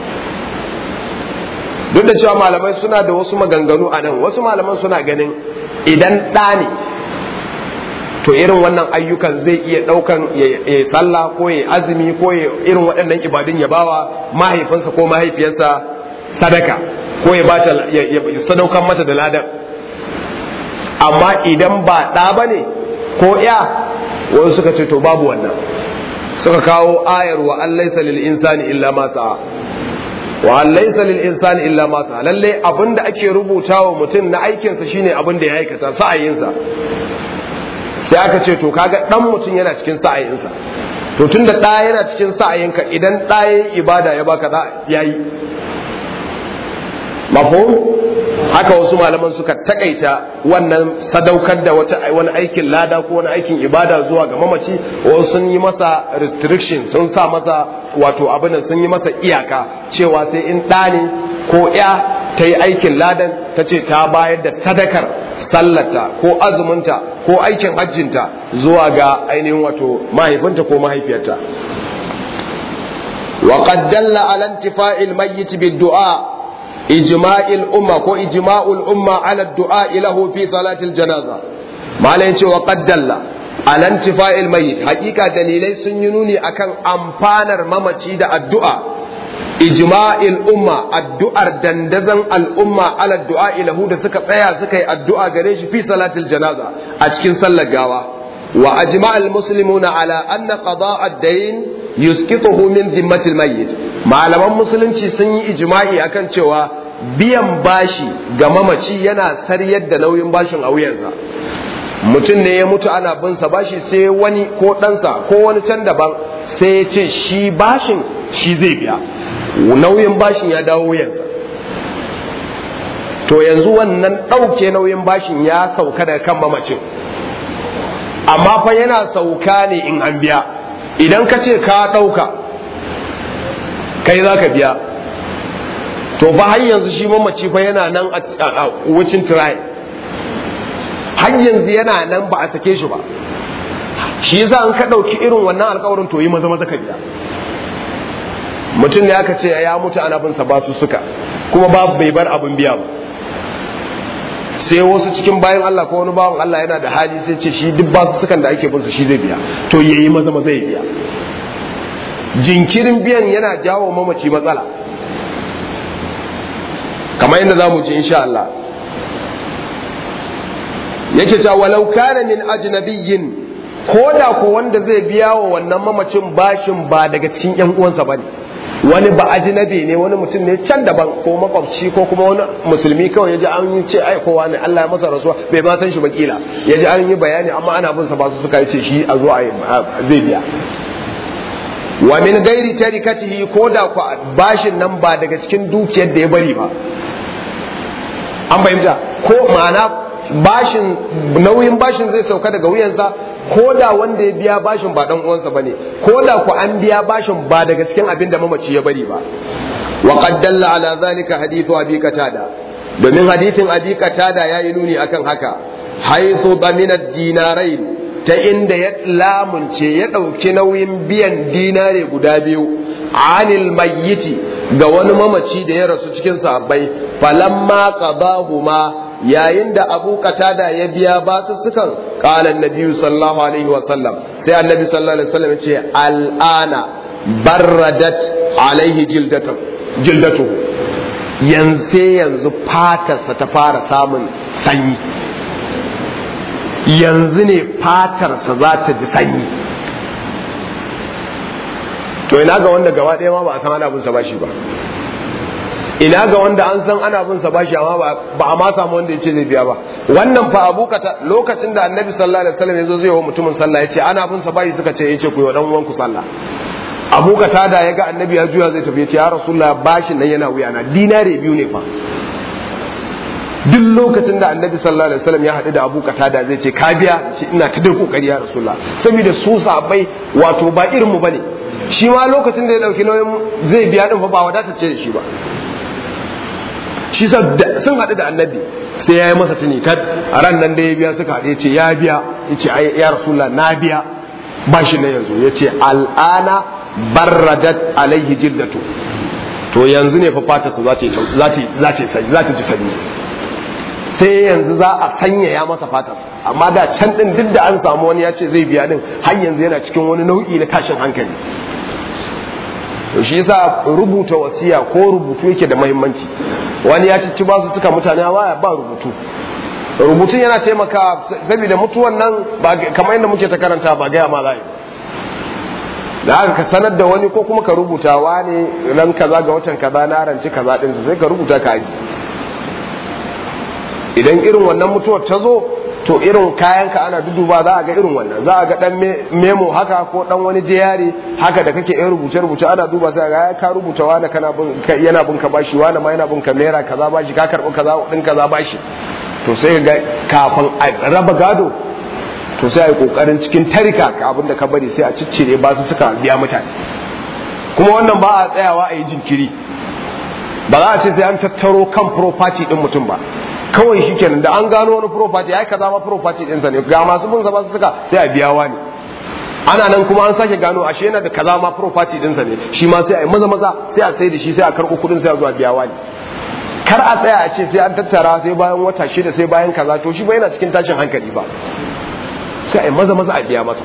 duk da cewa malamai suna da wasu maganganu a nan wasu malaman suna ganin idan ɗa ne to irin wannan ayyukan zai iya ɗaukan ya sallah ko ya azumi ko ya irin waɗannan ibadun ya bawa mahaifinsa ko mahaifiyarsa sadaka ko ya bata ya sadaukan mata da ladan amma idan ba ɗa ba ne ko ya wani suka ce to babu wannan suka kawo ayar wa an laisa lil insani illa ma sa'a wa an laisa lil insani illa ma sa'a lalle abinda ake rubutawa mutum na aikinsa shine abin da ya aikata sa'ayinsa sai aka ce to kaga dan mutum yana cikin sa'ayinsa to tunda da yana cikin sa'ayinka idan da yayi ibada ya baka da yayi mafhum haka wasu malaman suka takaita wannan sadaukar da wata wani aikin lada ko wani aikin ibada zuwa ga mamaci wasu sun yi masa restriction sun sa masa wato abin sun yi masa iyaka cewa sai in ɗa ne ko ya ta yi aikin ladan ta ce ta bayar da sadakar sallata ko azuminta ko aikin hajjinta zuwa ga ainihin wato mahaifinta ko mahaifiyarta wa qad dalla ala intifa'il mayyit bid-du'a ijma'il umma ko ijma'ul umma ala ad-du'a lahu fi salatil janaza malai ce wa qad dalla ala intifa'il mayyit hakika dalilai sun yi nuni akan amfanar mamaci da addu'a ijma'il umma addu'ar dandazan al'umma ala du'a ilahu da suka tsaya suka yi addu'a gare shi fi salatil janaza a cikin sallar gawa wa ajma'al muslimuna ala anna qada'a ad-dayn yusqituhu min dhimmatil mayyit malaman musulunci sun yi ijma'i akan cewa biyan bashi ga mamaci yana saryar da nauyin bashin a wuyansa mutum ne ya mutu ana bin sa bashi sai wani ko ɗansa ko wani can daban sai ya ce shi bashin shi zai biya nauyin bashin ya dawo wuyansa to yanzu wannan ɗauke nauyin bashin ya sauka daga kan mamacin amma fa yana sauka ne in an biya idan ka ce ka ɗauka kai za ka biya to fa har yanzu shi mamaci fa yana nan a wucin tirayi har yanzu yana nan ba a sake shi ba shi yasa an ka ɗauki irin wannan alkawarin to yi maza maza ka biya mutum ne aka ce ya mutu ana bin sa ba su suka kuma babu bai bar abin biya ba sai wasu cikin bayan Allah ko wani bawan Allah yana da hali sai ce shi duk basu sukan da ake bin su shi zai biya to yayi maza maza ya biya jinkirin biyan yana jawo mamaci matsala kamar yadda zamu ji insha Allah yake cewa walau kana min ajnabiyyin ko da ko wanda zai biya wa wannan mamacin bashin ba daga cikin yan uwansa bane wani ba ajnabi ne wani mutum ne can daban ko makwabci ko kuma wani musulmi kawai yaji an yi ce ai kowa ne Allah ya masa rasuwa bai ma san shi ba kila yaji an yi bayani amma ana bin sa ba su suka ce shi a zo a zai biya wa min gairi tarikatihi ko da ku bashin nan ba daga cikin dukiyar da ya bari ba an fahimta ko ma'ana bashin nauyin bashin zai sauka daga wuyansa ko da wanda ya biya bashin ba dan uwansa bane ko da ku an biya bashin ba daga cikin abin da mamaci ya bari ba wa qad dalla ala zalika hadithu abi qatada domin hadithin abi qatada yayi nuni akan haka haythu damina dinarai ta inda ya lamunce ya dauki nauyin biyan dinare guda biyu anil mayyiti ga wani mamaci da ya rasu cikin sahabbai falamma qadahuma yayin da abu katada ya biya basu sukan kala annabi sallallahu alaihi wa sallam sai annabi sallallahu alaihi wa sallam ya ce al'ana barradat alaihi jildatu jildatu yanzu sai yanzu fatarsa ta fara samun sanyi yanzu ne fatarsa za ta ji sanyi to ina ga wanda gaba ɗaya ma ba a san ana bin sa bashi ba ina ga wanda an san ana bin sa bashi amma ba a ma samu wanda ya ce zai biya ba wannan fa abu kata lokacin da annabi sallallahu alaihi wasallam yazo zai wa mutumin sallah ya ce ana bin sa bashi suka ce yace ku yi wa dan uwanku sallah abu kata da ya ga annabi ya juya zai tafi ya ce ya rasulullah bashin nan yana wuya na dinare biyu ne fa duk lokacin da annabi sallallahu alaihi wasallam ya haɗu da abu kata da zai ce ka biya ce ina ta da kokari ya rasulullah saboda su sabai wato ba irin mu bane shi ma lokacin da ya dauki nauyin zai biya din fa ba wadata ce da shi ba shi sun haɗu da annabi sai ya yi masa tuni kad a ran nan da ya biya suka haɗu ya ce ya biya ya ce ya rasulullah na biya ba shi na yanzu ya ce al'ana barradat alaihi jildatu to yanzu ne fa fata su za ta ji sanyi sai yanzu za a sanyaya masa fatar amma da can din duk da an samu wani ya ce zai biya din har yanzu yana cikin wani nau'i na tashin hankali to shi yasa rubuta wasiya ko rubutu yake da muhimmanci wani ya ci ba su suka mutane a waya ba rubutu rubutun yana taimaka saboda mutuwan nan ba kamar yadda muke ta karanta ba gaya ma za da haka ka sanar da wani ko kuma ka rubuta wani ran kaza ga watan kaza na ranci kaza din sai ka rubuta ka aji idan irin wannan mutuwar ta zo to irin kayanka ana duduba za a ga irin wannan za a ga dan memo haka ko dan wani jiyari haka da kake yin rubuce rubuce ana duba sai ga ka rubuta wani kana bin yana bin ka bashi wani ma yana bin ka naira kaza bashi ka karbi kaza din kaza bashi to sai ga kafin a raba gado to sai a yi kokarin cikin tarika ka abinda ka bari sai a ciccire ba su suka biya mutane kuma wannan ba a tsayawa a yi jinkiri ba za a ce sai an tattaro kan property din mutum ba kawai shi kenan da an gano wani property ya kaza ma property ɗinsa ne ga masu bin ba su suka sai a biya wani ana nan kuma an sake gano ashe yana da kaza ma property ɗinsa ne shi ma sai a yi maza maza sai a sai da shi sai a karɓo kuɗin sai a zuwa biya wani kar a tsaya a ce sai an tattara sai bayan wata shida sai bayan kaza to shi ba yana cikin tashin hankali ba sai a yi maza maza a biya masa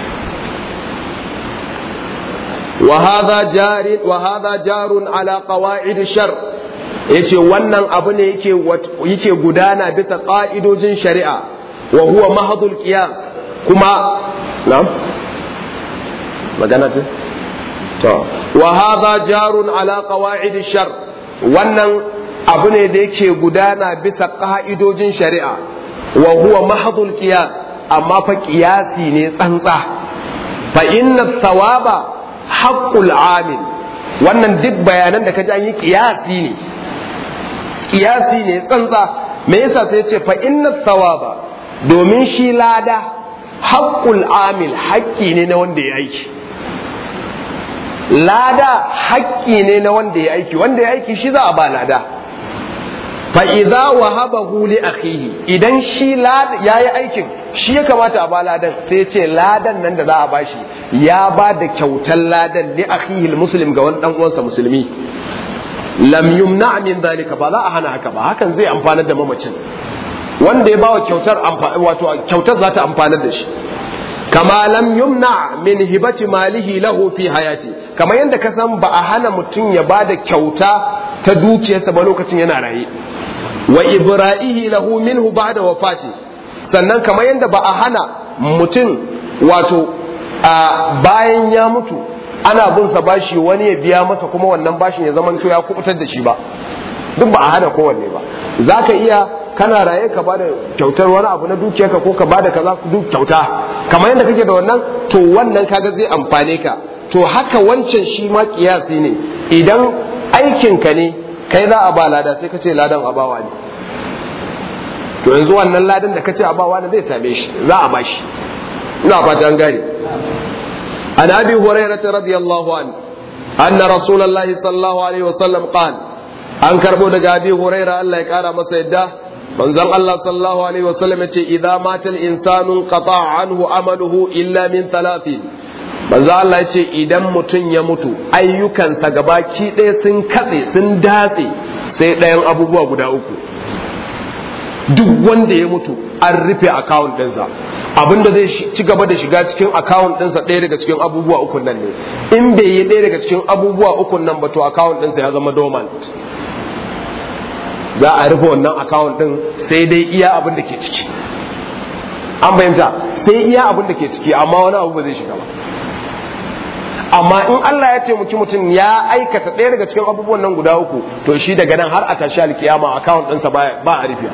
وهذا جار وهذا جار على قواعد الشر yace wannan abu ne yake yake gudana bisa ƙa'idojin shari'a wa huwa mahadul qiyas kuma na'am magana ce to wa hadha jarun ala qawaid shar wannan abu ne da yake gudana bisa ƙa'idojin shari'a wa huwa mahadul qiyas amma fa qiyasi ne tsantsa fa inna thawaba haqqul amil wannan duk bayanan da kaji an yi qiyasi ne kiyasi ne tsantsa me yasa sai ce fa inna thawaba domin shi lada haqqul amil haƙƙi ne na wanda ya aiki lada haƙƙi ne na wanda ya aiki wanda ya aiki shi za a ba lada fa idza wahabahu li akhihi idan shi lada yayi aikin shi ya kamata a ba ladan sai ce ladan nan da za a bashi ya ba da kyautar ladan li akhihi muslim ga wani dan uwansa musulmi lam yumna min zalika ba za a hana haka ba hakan zai amfanar da mamacin wanda ya bawa kyautar wato kyautar za ta amfanar da shi kama lam yumna min hibati malihi lahu fi hayati kama yanda ka san ba a hana mutum ya bada kyauta ta dukiyarsa ba lokacin yana raye wa ibra'ihi lahu minhu ba'da wafati sannan kama yanda ba a hana mutum wato bayan ya mutu ana bin sa bashi wani ya biya masa kuma wannan bashin ya zama ya kubutar da shi ba duk ba a hana kowanne ba za ka iya kana raye ka bada kyautar wani abu na dukiyarka ko ka bada kaza duk kyauta kamar yadda kake da wannan to wannan kaga zai amfane ka to haka wancan shi ma kiyasi ne idan aikinka ne kai za a ba lada sai ka ce ladan abawa ne to yanzu wannan ladan da ka ce abawa ne zai same shi za a ba shi ina fata an gane عن ابي هريره رضي الله عنه ان رسول الله صلى الله عليه وسلم قال an karbo daga abi huraira Allah ya kara masa yadda manzon Allah sallallahu alaihi wasallam yace idza mata al-insanu qata'a anhu amaluhu illa min thalathin manzon Allah yace idan mutum ya mutu ayyukansa gabaki ɗaya sun katse sun datse sai ɗayan abubuwa guda uku duk wanda ya mutu an rufe account ɗinsa abinda zai ci gaba da shiga cikin account ɗinsa ɗaya daga cikin abubuwa ukun nan ne in bai yi ɗaya daga cikin abubuwa ukun nan ba to account ɗinsa ya zama dormant za a rufe wannan account ɗin sai dai iya abin da ke ciki an fahimta sai iya abin da ke ciki amma wani abu ba zai shiga ba amma in Allah ya taimaki mutum ya aikata ɗaya daga cikin abubuwan nan guda uku to shi daga nan har a tashi alkiyama account ɗinsa ba a rufe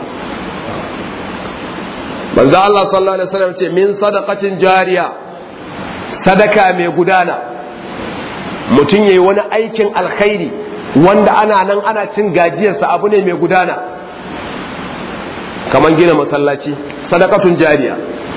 manzo Allah sallallahu alaihi wasallam ce min sadaqatin jariya sadaka mai gudana mutum yayi wani aikin alkhairi wanda ana nan ana cin gajiyarsa abu ne mai gudana kaman gina masallaci sadakatun jariya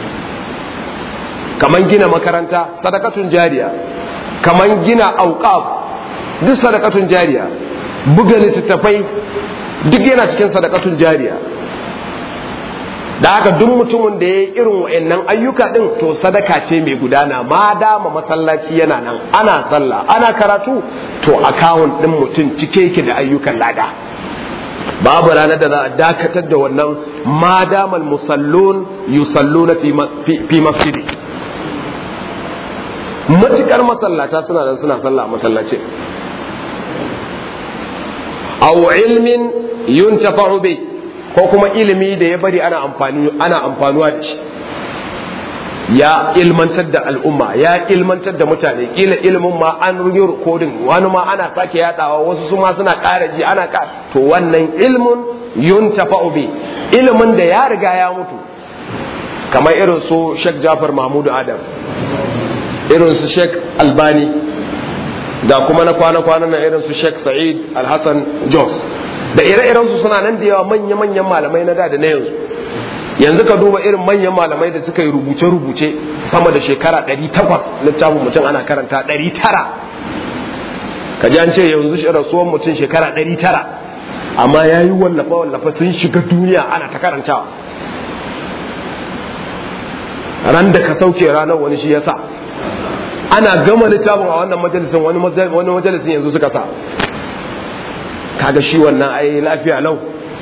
kaman gina makaranta sadakatun jariya kaman gina auqaf duk sadakatun jariya buga littattafai duk yana cikin sadakatun jariya da haka duk mutumin da ya yi irin wa'annan ayyuka din to sadaka ce mai gudana ma dama masallaci yana nan ana sallah ana karatu to akawun din mutum cike yake da ayyukan lada babu ranar da za a dakatar da wannan ma damal musallun yusalluna fi masjidi matukar masallata suna nan suna sallah a masallacin aw ilmin yuntafa'u bi ko kuma ilimi da ya bari ana amfani ana amfanuwa da shi ya ilmantar da al'umma ya ilmantar da mutane kila ilimin ma an yi rikodin wani ma ana sake yadawa wasu su ma suna ƙara ji ana ka to wannan ilmun yuntafa'u bi ilimin da ya riga ya mutu kamar irin su Sheikh Jafar Mahmud Adam irin su Sheikh Albani da kuma na kwana-kwanan na irin su Sheikh Sa'id Al-Hassan Jos da ire-iren su suna nan da yawa manya-manyan malamai na da da na yanzu yanzu ka duba irin manyan malamai da suka yi rubuce-rubuce sama da shekara 800 littafin mutum ana karanta 900 ka ji an ce yanzu shi rasuwan mutum shekara 900 amma ya yi wallafa-wallafa sun shiga duniya ana ta karantawa ran da ka sauke ranar wani shi ya sa ana gama littafin a wannan majalisin wani majalisin yanzu suka sa kaga shi wannan ai lafiya lau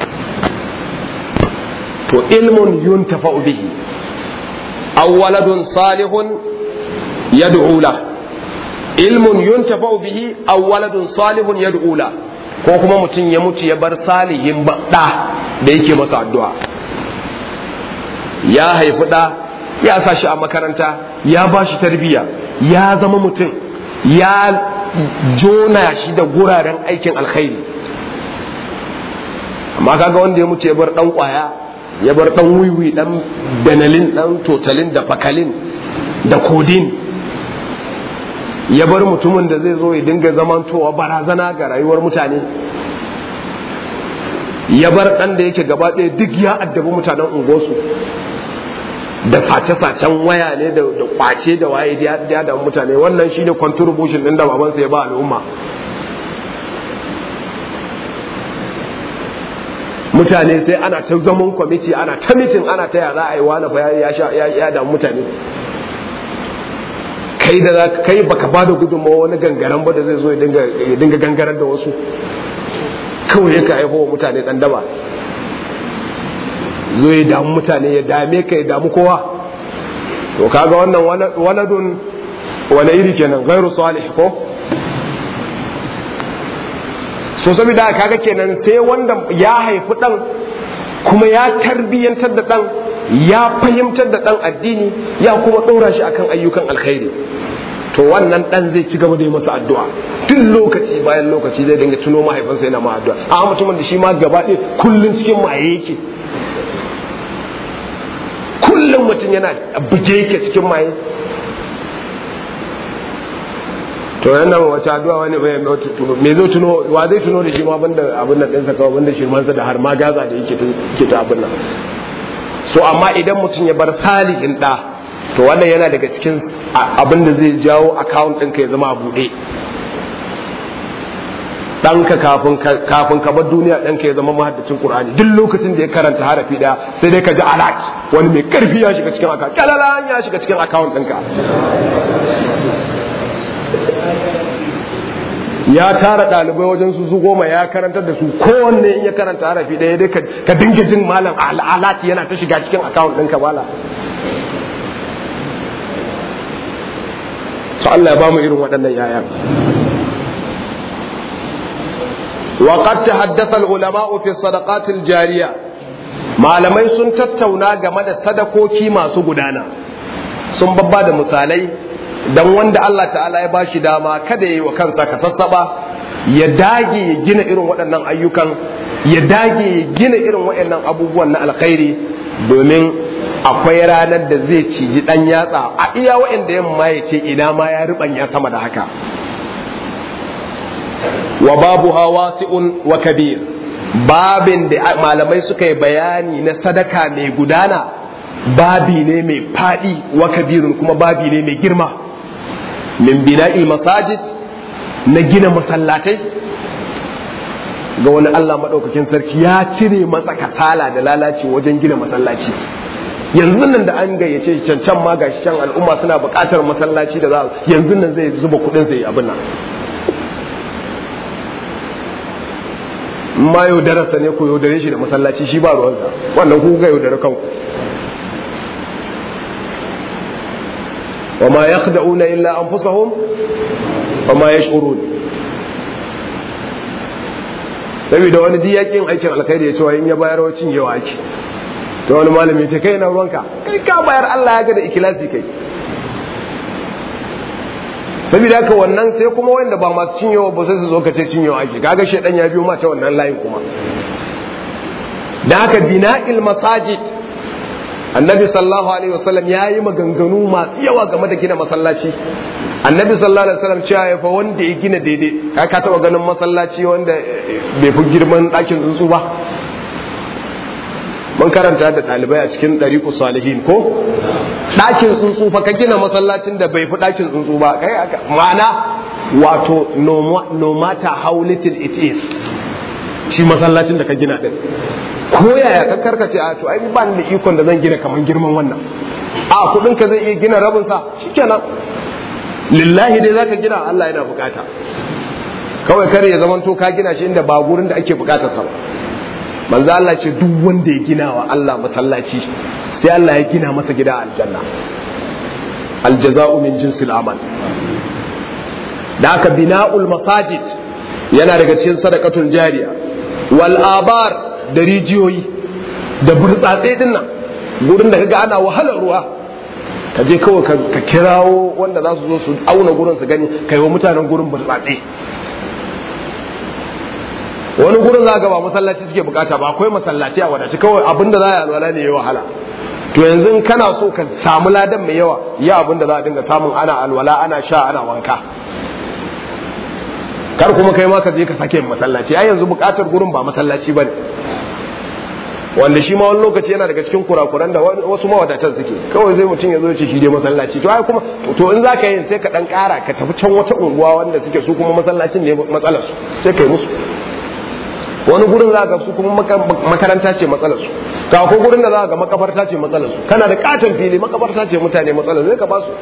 to ilmun yuntafa'u bihi aw waladun salihun yad'u la ilmun yuntafa'u bihi aw waladun salihun yad'u la ko kuma mutum ya mutu ya bar salihin da da yake masa addu'a ya haifi da ya sa shi a makaranta ya ba shi tarbiyya ya zama mutum ya jona shi da guraren aikin alkhairi amma kaga wanda ya mutu ya bar dan kwaya ya bar dan wiwi dan benalin dan totalin da fakalin da kodin ya bar mutumin da zai zo ya dinga zamantowa barazana ga rayuwar mutane ya bar dan da yake gaba ɗaya duk ya addabi mutanen unguwarsu da sace-sacen waya ne da kwace da waye da da mutane wannan shine contribution din da babansa ya ba al'umma mutane sai ana ta zaman kwamiti ana ta mitin ana ta yara a yi wani fa ya sha ya damu mutane kai da za kai baka ba da gudunmawa wani gangaren ba da zai zo ya dinga gangaren da wasu kawai ka haifo wa mutane dan daba zo ya damu mutane ya dame ka ya damu kowa to kaga wannan waladun wani iri kenan gairu salih ko so saboda kaga kenan sai wanda ya haifi dan kuma ya tarbiyyantar da dan ya fahimtar da dan addini ya kuma ɗora shi akan ayyukan alkhairi to wannan dan zai ci gaba da yi masa addu'a duk lokaci bayan lokaci zai dinga tuno mahaifinsa yana ma addu'a a mutumin da shi ma gaba ɗaya kullun cikin maye yake kullum mutum yana buge yake cikin maye to yana wace addu'a wani me zai tuno wa zai tuno da shi ma banda abin nan ɗinsa kawai banda shirmansa da har ma gaza da yake ta abin nan so amma idan mutum ya bar salihin ɗa to wannan yana daga cikin abin da zai jawo account ɗinka ya zama a buɗe ɗanka kafin ka bar duniya ɗanka ya zama mahaddacin ƙur'ani duk lokacin da ya karanta harafi ɗaya sai dai ka ji alat wani mai ƙarfi ya shiga cikin account kalalan ya shiga cikin account ɗinka ya tara ɗalibai wajen su su goma ya karantar da su kowanne in ya karanta harafi ɗaya dai ka dinga jin malam alat yana ta shiga cikin account ɗinka bala to Allah ya ba mu irin waɗannan yaya وقد تحدث العلماء في الصدقات الجارية malamai sun tattauna game da sadakoki masu gudana sun babba da misalai don wanda Allah ta'ala ya bashi dama kada ya yi wa kansa ka sassaba ya dage ya gina irin waɗannan ayyukan ya dage ya gina irin waɗannan abubuwan na alkhairi domin akwai ranar da zai ciji ɗan yatsa a iya waɗanda yamma ya ce ina ma ya riɓanya sama da haka wa babu wasi'un wa kabir babin da malamai suka yi bayani na sadaka mai gudana babi ne mai faɗi wa kabirun kuma babi ne mai girma min bina'il masajid na gina masallatai ga wani Allah maɗaukakin sarki ya cire masa kasala da lalaci wajen gina masallaci yanzu nan da an gayyace can can ma gashi can al'umma suna buƙatar masallaci da za yanzu nan zai zuba kuɗin sai abin nan ma yaudararsa ne ko yaudare shi da masallaci shi ba ruwansa wannan ku ga yaudare kanku wa ma yakhda'una illa anfusahum wa ma yash'urun saboda wani diyakin aikin alkhairi ya ce in ya bayar wacin yawa ake to wani malami ya ce kai na ruwanka kai ka bayar Allah ya ga da ikilasi kai saboda haka wannan sai kuma wanda ba masu cinyewa ba sai su zo ka ce cinyewa ake kaga shedan ya biyo ma ta wannan layin kuma da haka bina'il masajid annabi sallallahu alaihi wasallam ya yi maganganu masu yawa game da gina masallaci annabi sallallahu alaihi wasallam cewa ya fa wanda ya gina daidai ka ka taba ganin masallaci wanda bai fi girman ɗakin tsuntsu ba mun karanta da ɗalibai a cikin ɗariƙu salihin ko ɗakin tsuntsu fa ka gina masallacin da bai fi ɗakin tsuntsu ba kai ma'ana wato no matter how little it is shi masallacin da ka gina din ko yaya ka karkace a to ai ba ni da ikon da zan gina kaman girman wannan a kudin ka zai iya gina rabin sa shikenan lillahi dai zaka gina Allah yana bukata kawai kare ya zamanto ka gina shi inda ba gurin da ake bukatar sa ba manzo Allah ce duk wanda ya gina wa Allah masallaci sai Allah ya gina masa gida aljanna aljaza'u min jinsil amal da aka bina'ul masajid yana daga cikin sadaqatul jariya wal abar da rijiyoyi da burtsatse din nan gurin da kaga ana wahalar ruwa ka je kawai ka kirawo wanda za su zo su auna gurin su gani kai wa mutanen gurin burtsatse wani gurin za ga ba masallaci suke bukata ba akwai masallaci a wadace kawai abinda za a yi alwala ne ya wahala to yanzu in kana so ka samu ladan mai yawa ya abinda za a dinga samun ana alwala ana sha ana wanka kar kuma kai ma ka je ka sake masallaci ai yanzu bukatar gurin ba masallaci bane wanda shi ma wani lokaci yana daga cikin kurakuran da wasu mawadatan suke kawai zai mutum ya zo ce shi dai masallaci to ai kuma to in zaka yi sai ka dan kara ka tafi can wata unguwa wanda suke su kuma masallacin ne matsalar su sai kai musu wani gurin za ga su kuma makaranta ce matsalar su ka ko gurin da za ga makabarta ce matsalar su kana da katon fili makabarta ce mutane matsalar zai ka ba su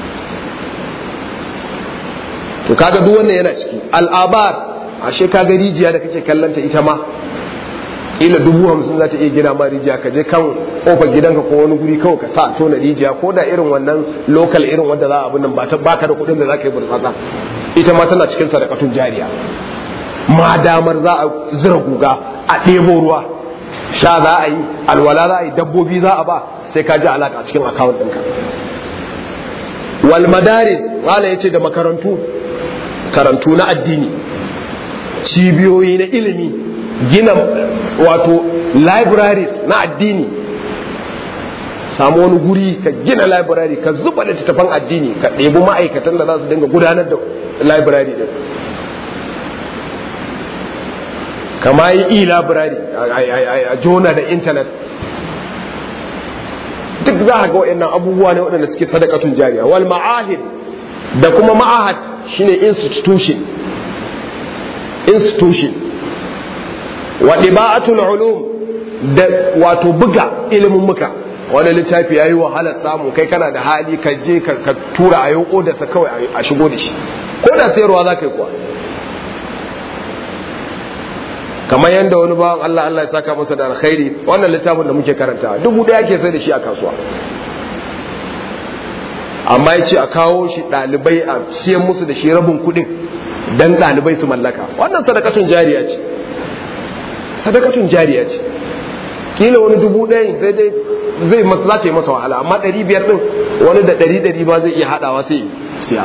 to kaga duk wannan yana ciki al'abar ashe kaga rijiya da kake kallanta ita ma ila dubu hamsin za ta iya gina ma rijiya ka je kan kofar gidanka ko wani guri kawai ka sa tona rijiya ko da irin wannan local irin wanda za a abin nan ba ta baka da kuɗin da za ka yi burtsatsa ita ma tana cikin sadakatun jariya ma damar za a zira guga a ɗebo ruwa sha za a yi alwala za a yi dabbobi za a ba sai ka ji alaka a cikin akawun ɗinka wal madaris wala yace da makarantu karantu na addini cibiyoyi na ilimi gina wato libraries na addini samu wani guri ka gina library ka zuba littattafan addini ka ɗebi ma'aikatan da za su dinga gudanar da library din kama yi e-library a jona da intanet duk za a ga waɗannan abubuwa ne waɗanda suke sadakatun jariya wal ma'ahid da kuma ma'ahad shine institution institution wa ɗiba'atul ulum da wato buga ilimin muka wani littafi yayi wahalar samu kai kana da hali ka je ka tura a yau da sa kawai a shigo da shi ko da sayarwa za ka yi kuwa kamar yadda wani bawan Allah Allah ya saka masa da alkhairi wannan littafin da muke karanta dubu ɗaya ke sai da shi a kasuwa amma ya ce a kawo shi ɗalibai a siyan musu da shi rabin kuɗin dan ɗalibai su mallaka wannan sadakatun jariya ce sadakatun jariya ce kila wani dubu ɗaya sai dai zai masa za ta yi masa wahala amma ɗari biyar ɗin wani da ɗari ɗari ba zai iya haɗawa sai siya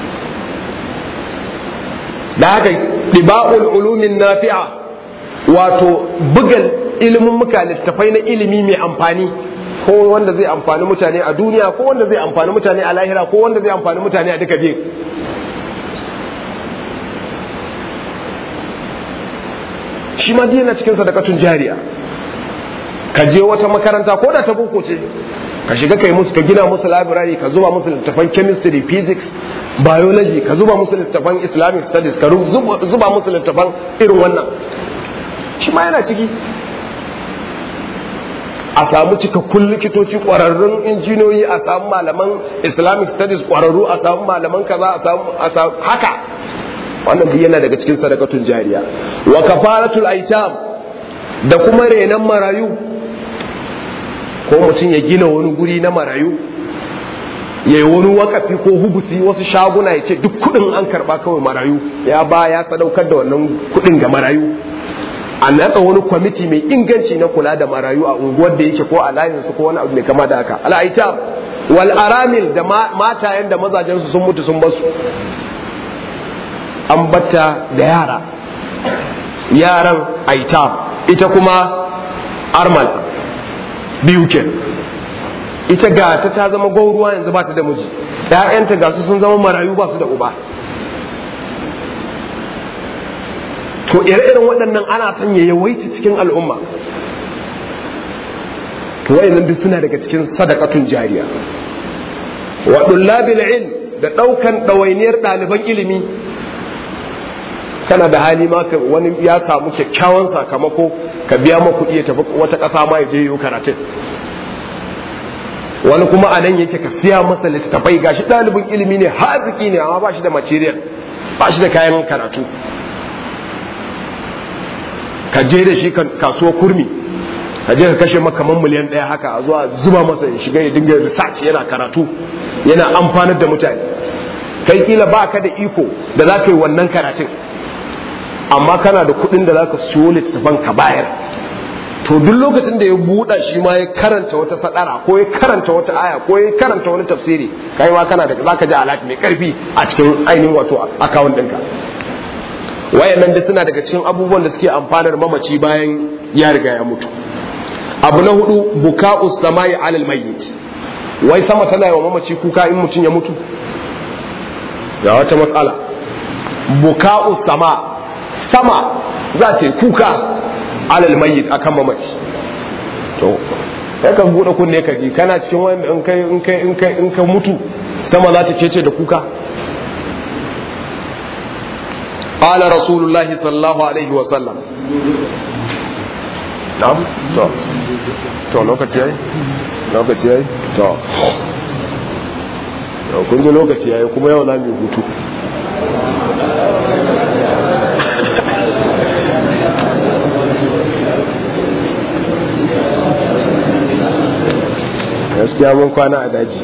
da haka ɗiba'ul ulumin nafi'a wato bugal ilimin muka littafai na ilimi mai amfani ko wanda zai amfani mutane a duniya ko wanda zai amfani mutane a lahira ko wanda zai amfani mutane a duka biyu shi ma yana cikin sadakatun jariya ka je wata makaranta ko da ta boko ce ka shiga kai musu ka gina musu library ka zuba musu littafan chemistry physics biology ka zuba musu littafan islamic studies ka zuba musu littafan irin wannan shi ma yana ciki a samu cikakkun likitoci ƙwararrun injiniyoyi a samu malaman islamic studies ƙwararru a samu malaman kaza a samu haka wannan duk yana daga cikin sadakatun jariya wa kafaratul aitam da kuma renon marayu ko mutum ya gina wani guri na marayu ya yi wani wakafi ko hubusi wasu shaguna ya ce duk kudin an karba kawai marayu ya ba ya sadaukar da wannan kudin ga marayu a natsa wani kwamiti mai inganci na kula da marayu a unguwar da yake ko a layinsu ko wani abu mai kama da haka al'aitam wal aramil da matayen da mazajensu sun mutu sun basu an batta da yara yaran aitam ita kuma armal biyu ke ita ga ta ta zama gwauruwa yanzu ba ta da miji ‘ya'yanta ga su sun zama marayu ba su da uba to ire-iren waɗannan ana son ya yawaita cikin al'umma to wayannan duk suna daga cikin sadakatun jariya wa dullabil ilm da ɗaukan ɗawainiyar ɗaliban ilimi kana da hali ma wani ya samu kyakkyawan sakamako ka biya ma kuɗi ya tafi wata ƙasa ma ya je yi karatun wani kuma a nan yake ka siya masa littattafai gashi ɗalibin ilimi ne haziki ne amma ba shi da material ba shi da kayan karatu ka je da shi kasuwa kurmi ka je ka kashe makaman miliyan ɗaya haka a zuwa zuba masa ya shiga ya dinga research yana karatu yana amfanar da mutane kai kila ba ka da iko da za ka yi wannan karatun amma kana da kuɗin da za ka siyo littattafan ka bayar to duk lokacin da ya buɗa shi ma ya karanta wata sadara ko ya karanta wata aya ko ya karanta wani tafsiri kai ma kana da zaka ji alati mai karfi a cikin ainihin wato akawun ɗinka wayannan da suna daga cikin abubuwan da suke amfanar mamaci bayan ya riga ya mutu abu na hudu buka'u samai alal mayyit wai sama tana yi wa mamaci kuka in mutum ya mutu ga wata matsala buka'u sama sama za ta yi kuka alal mayyit akan mamaci to kai kan bude kunne ka ji kana cikin wanda in kai in kai in kai in ka mutu sama za ta kece da kuka qala rasulullah sallallahu alaihi wa sallam na'am to to lokaci yayi lokaci yayi to to kun ji lokaci yayi kuma yau za mu yi hutu gaskiya mun kwana a daji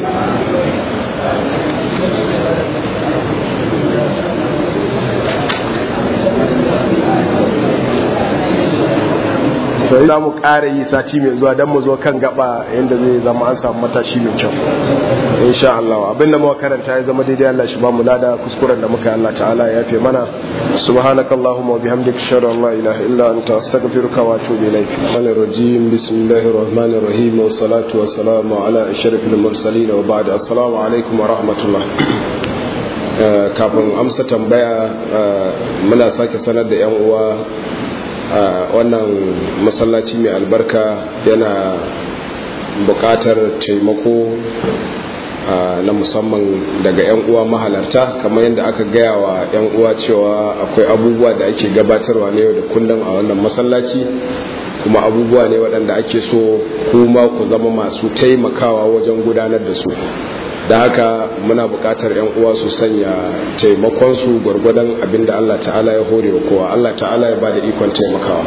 sai za mu ƙara yi sati mai zuwa don mu zo kan gaba yadda zai zama an samu matashi mai kyau insha Allah abin da muka karanta ya zama daidai Allah shi ba mu lada kuskuren da muka Allah ta'ala ya yafe mana subhanakallahumma wa bihamdika ashhadu an la ilaha illa anta astaghfiruka wa atubu ilaik manir rajim bismillahir rahmanir rahim wa salatu wa salamu ala ashrafil mursalin wa ba'd assalamu alaikum wa rahmatullah kafin amsa tambaya muna sake sanar da yan uwa wannan masallaci mai albarka yana buƙatar taimako na musamman daga 'yan uwa mahalarta kamar yadda aka gaya wa 'yan uwa cewa akwai abubuwa da ake gabatarwa na yau da kullum a wannan masallaci kuma abubuwa ne waɗanda ake so kuma ku zama masu taimakawa wajen gudanar da su da haka muna buƙatar 'yan uwa su sanya taimakonsu gwargwadon abin da Allah ta'ala ya hore wa kowa Allah ta'ala ya ba da ikon taimakawa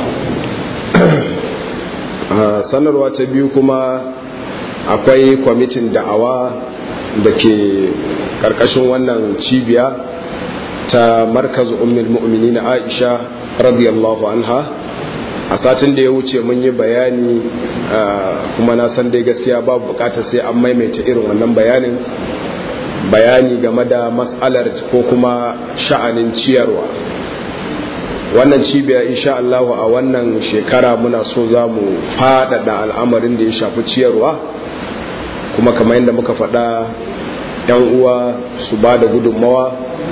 sanarwa ta biyu kuma akwai kwamitin da'awa da ke ƙarƙashin wannan cibiya ta markazu ummul mu'minin aisha radiyallahu anha a satin da ya wuce mun yi bayani kuma na san dai gaskiya babu bukatar sai an maimaita irin wannan bayanin bayani game da matsalar ko kuma sha'anin ciyarwa wannan cibiya insha Allah a wannan shekara muna so za mu faɗaɗa al'amarin da ya shafi ciyarwa kuma kamar yadda muka faɗa 'yan uwa su ba da gudunmawa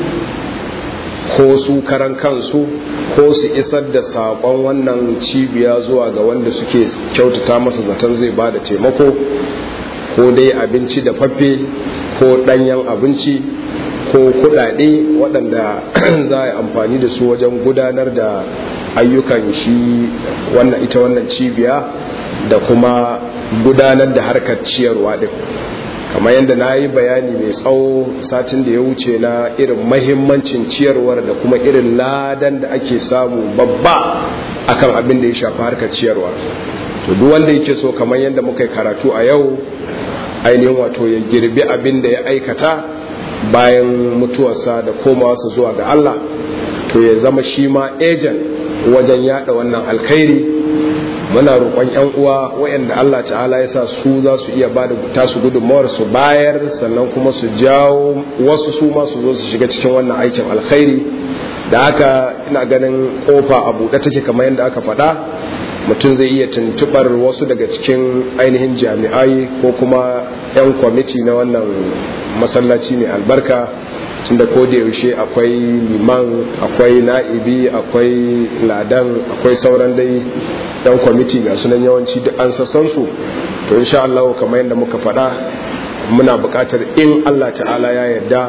ko su karan kansu ko su isar da saƙon wannan cibiya zuwa ga wanda suke kyautata masa zaton zai ba da taimako ko dai abinci da faffe ko ɗanyen abinci ko kuɗaɗe waɗanda za a yi amfani da su wajen gudanar da ayyukan shi wannan ita wannan cibiya da kuma gudanar da harkar ciyarwa ɗin kamar yadda na yi bayani mai tsawo satin da ya wuce na irin mahimmancin ciyarwar da kuma irin ladan da ake samu babba akan abin da ya shafi harkar ciyarwa to duk wanda yake so kamar yadda muka yi karatu a yau ainihin wato ya girbi abin da ya aikata bayan mutuwarsa da komawarsa zuwa ga Allah to ya zama shi ma ejen wajen yada wannan alkhairi muna roƙon 'yan uwa waɗanda Allah ta'ala ya sa su za su iya ba da tasu gudunmawar su bayar sannan kuma su jawo wasu su ma su zo su shiga cikin wannan aikin alkhairi da haka ina ganin kofa a buɗe take kamar yadda aka faɗa mutum zai iya tuntubar wasu daga cikin ainihin jami'ai ko kuma 'yan kwamiti na wannan masallaci mai albarka tunda ko da yaushe akwai liman akwai na'ibi akwai ladan akwai sauran dai yan kwamiti ga sunan yawanci duk an sassan su to insha Allah kamar yadda muka faɗa muna buƙatar in Allah ta'ala ya yarda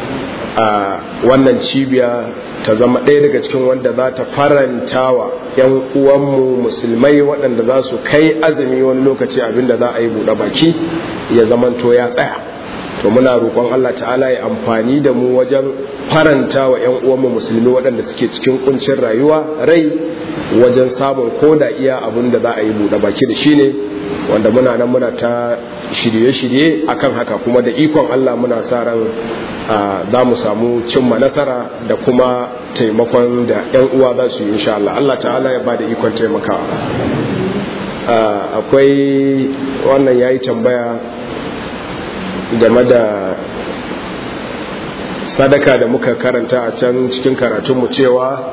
a wannan cibiya ta zama ɗaya daga cikin wanda za ta faranta wa 'yan uwanmu musulmai waɗanda za su kai azumi wani lokaci abinda za a yi buɗe baki ya zamanto ya tsaya to muna roƙon Allah ta'ala ya amfani da mu wajen faranta wa 'yan uwanmu musulmi waɗanda suke cikin kuncin rayuwa rai wajen samun ko da iya abin da za a yi buɗe baki da shi ne wanda muna nan muna ta shirye-shirye akan haka kuma da ikon Allah muna sa ran za mu samu cimma nasara da kuma taimakon da 'yan uwa za su yi insha Allah Allah ta'ala ya ba da ikon taimakawa akwai wannan ya yi tambaya game da sadaka da muka karanta a can cikin karatunmu cewa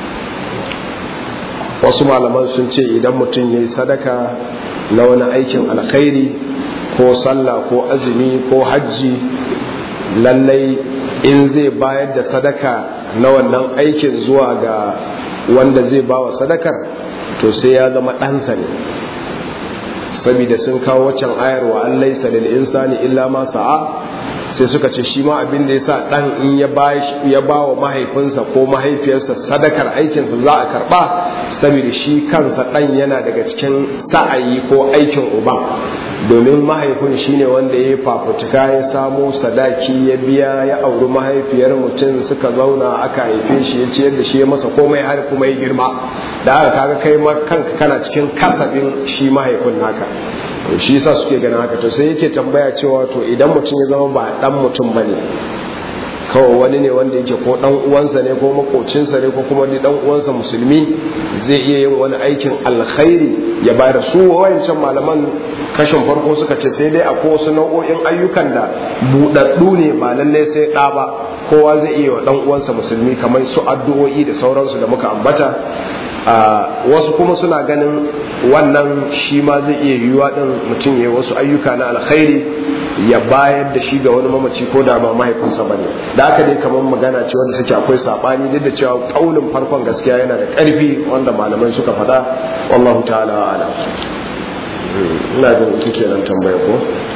wasu malaman sun ce idan mutum ya yi sadaka na wani aikin alkhairi ko sallah ko azumi ko hajji lallai in zai bayar da sadaka na wannan aikin zuwa ga wanda zai bawa sadakar to sai ya zama ɗansa ne saboda sun kawo waccan ayar wa an laisa lil insani illa ma sa'a sai suka ce shi ma abin da yasa dan in ya ba ya ba wa mahaifinsa ko mahaifiyarsa sadakar aikinsa za a karba saboda shi kansa dan yana daga cikin sa'ayi ko aikin uba domin mahaifin shine wanda ya fafutuka ya samo sadaki ya biya ya auri mahaifiyar mutum suka zauna aka haife shi ya ciyar da shi ya masa komai har kuma ya girma da aka kaga kai ma kanka kana cikin kasabin shi mahaifin naka to shi yasa suke ganin haka to sai yake tambaya cewa to idan mutum ya zama ba dan mutum bane kawai wani ne wanda yake ko dan uwansa ne ko makocinsa ne ko kuma dan uwansa musulmi zai iya yin wani aikin alkhairi ya bayar su wayancan malaman kashin farko suka ce sai dai akwai wasu nau'o'in ayyukan da buɗaɗɗu ne ba lallai sai ɗa ba kowa zai iya wa dan uwansa musulmi kamar su addu'o'i da sauransu da muka ambata wasu kuma suna ganin wannan shi ma zai iya yiwuwa din mutum ya wasu ayyuka na alkhairi ya bayar da shi ga wani mamaci ko da ba mahaifinsa bane da haka dai kamar magana ce wanda take akwai sabani duk da cewa kaulin farkon gaskiya yana da karfi wanda malamai suka faɗa wallahu ta'ala ala ina jin ita kenan tambaya ko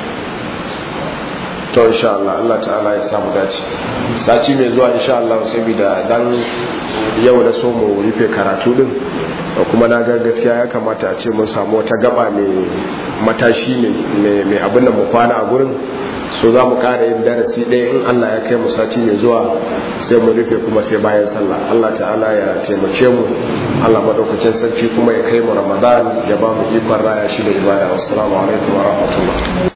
to insha Allah Allah ta'ala ya samu dace sati mai zuwa insha Allah saboda dan yau da so mu rufe karatu din kuma na ga gaskiya ya kamata a ce mun samu wata gaba mai matashi ne mai abin da mu kwana a gurin so za mu kara yin darasi ɗaya in Allah ya kai mu sati mai zuwa sai mu rufe kuma sai bayan sallah Allah ta'ala ya taimake mu Allah madaukakin sarki kuma ya kai mu Ramadan ya ba mu ikon raya shi da ibada wassalamu alaikum wa rahmatullah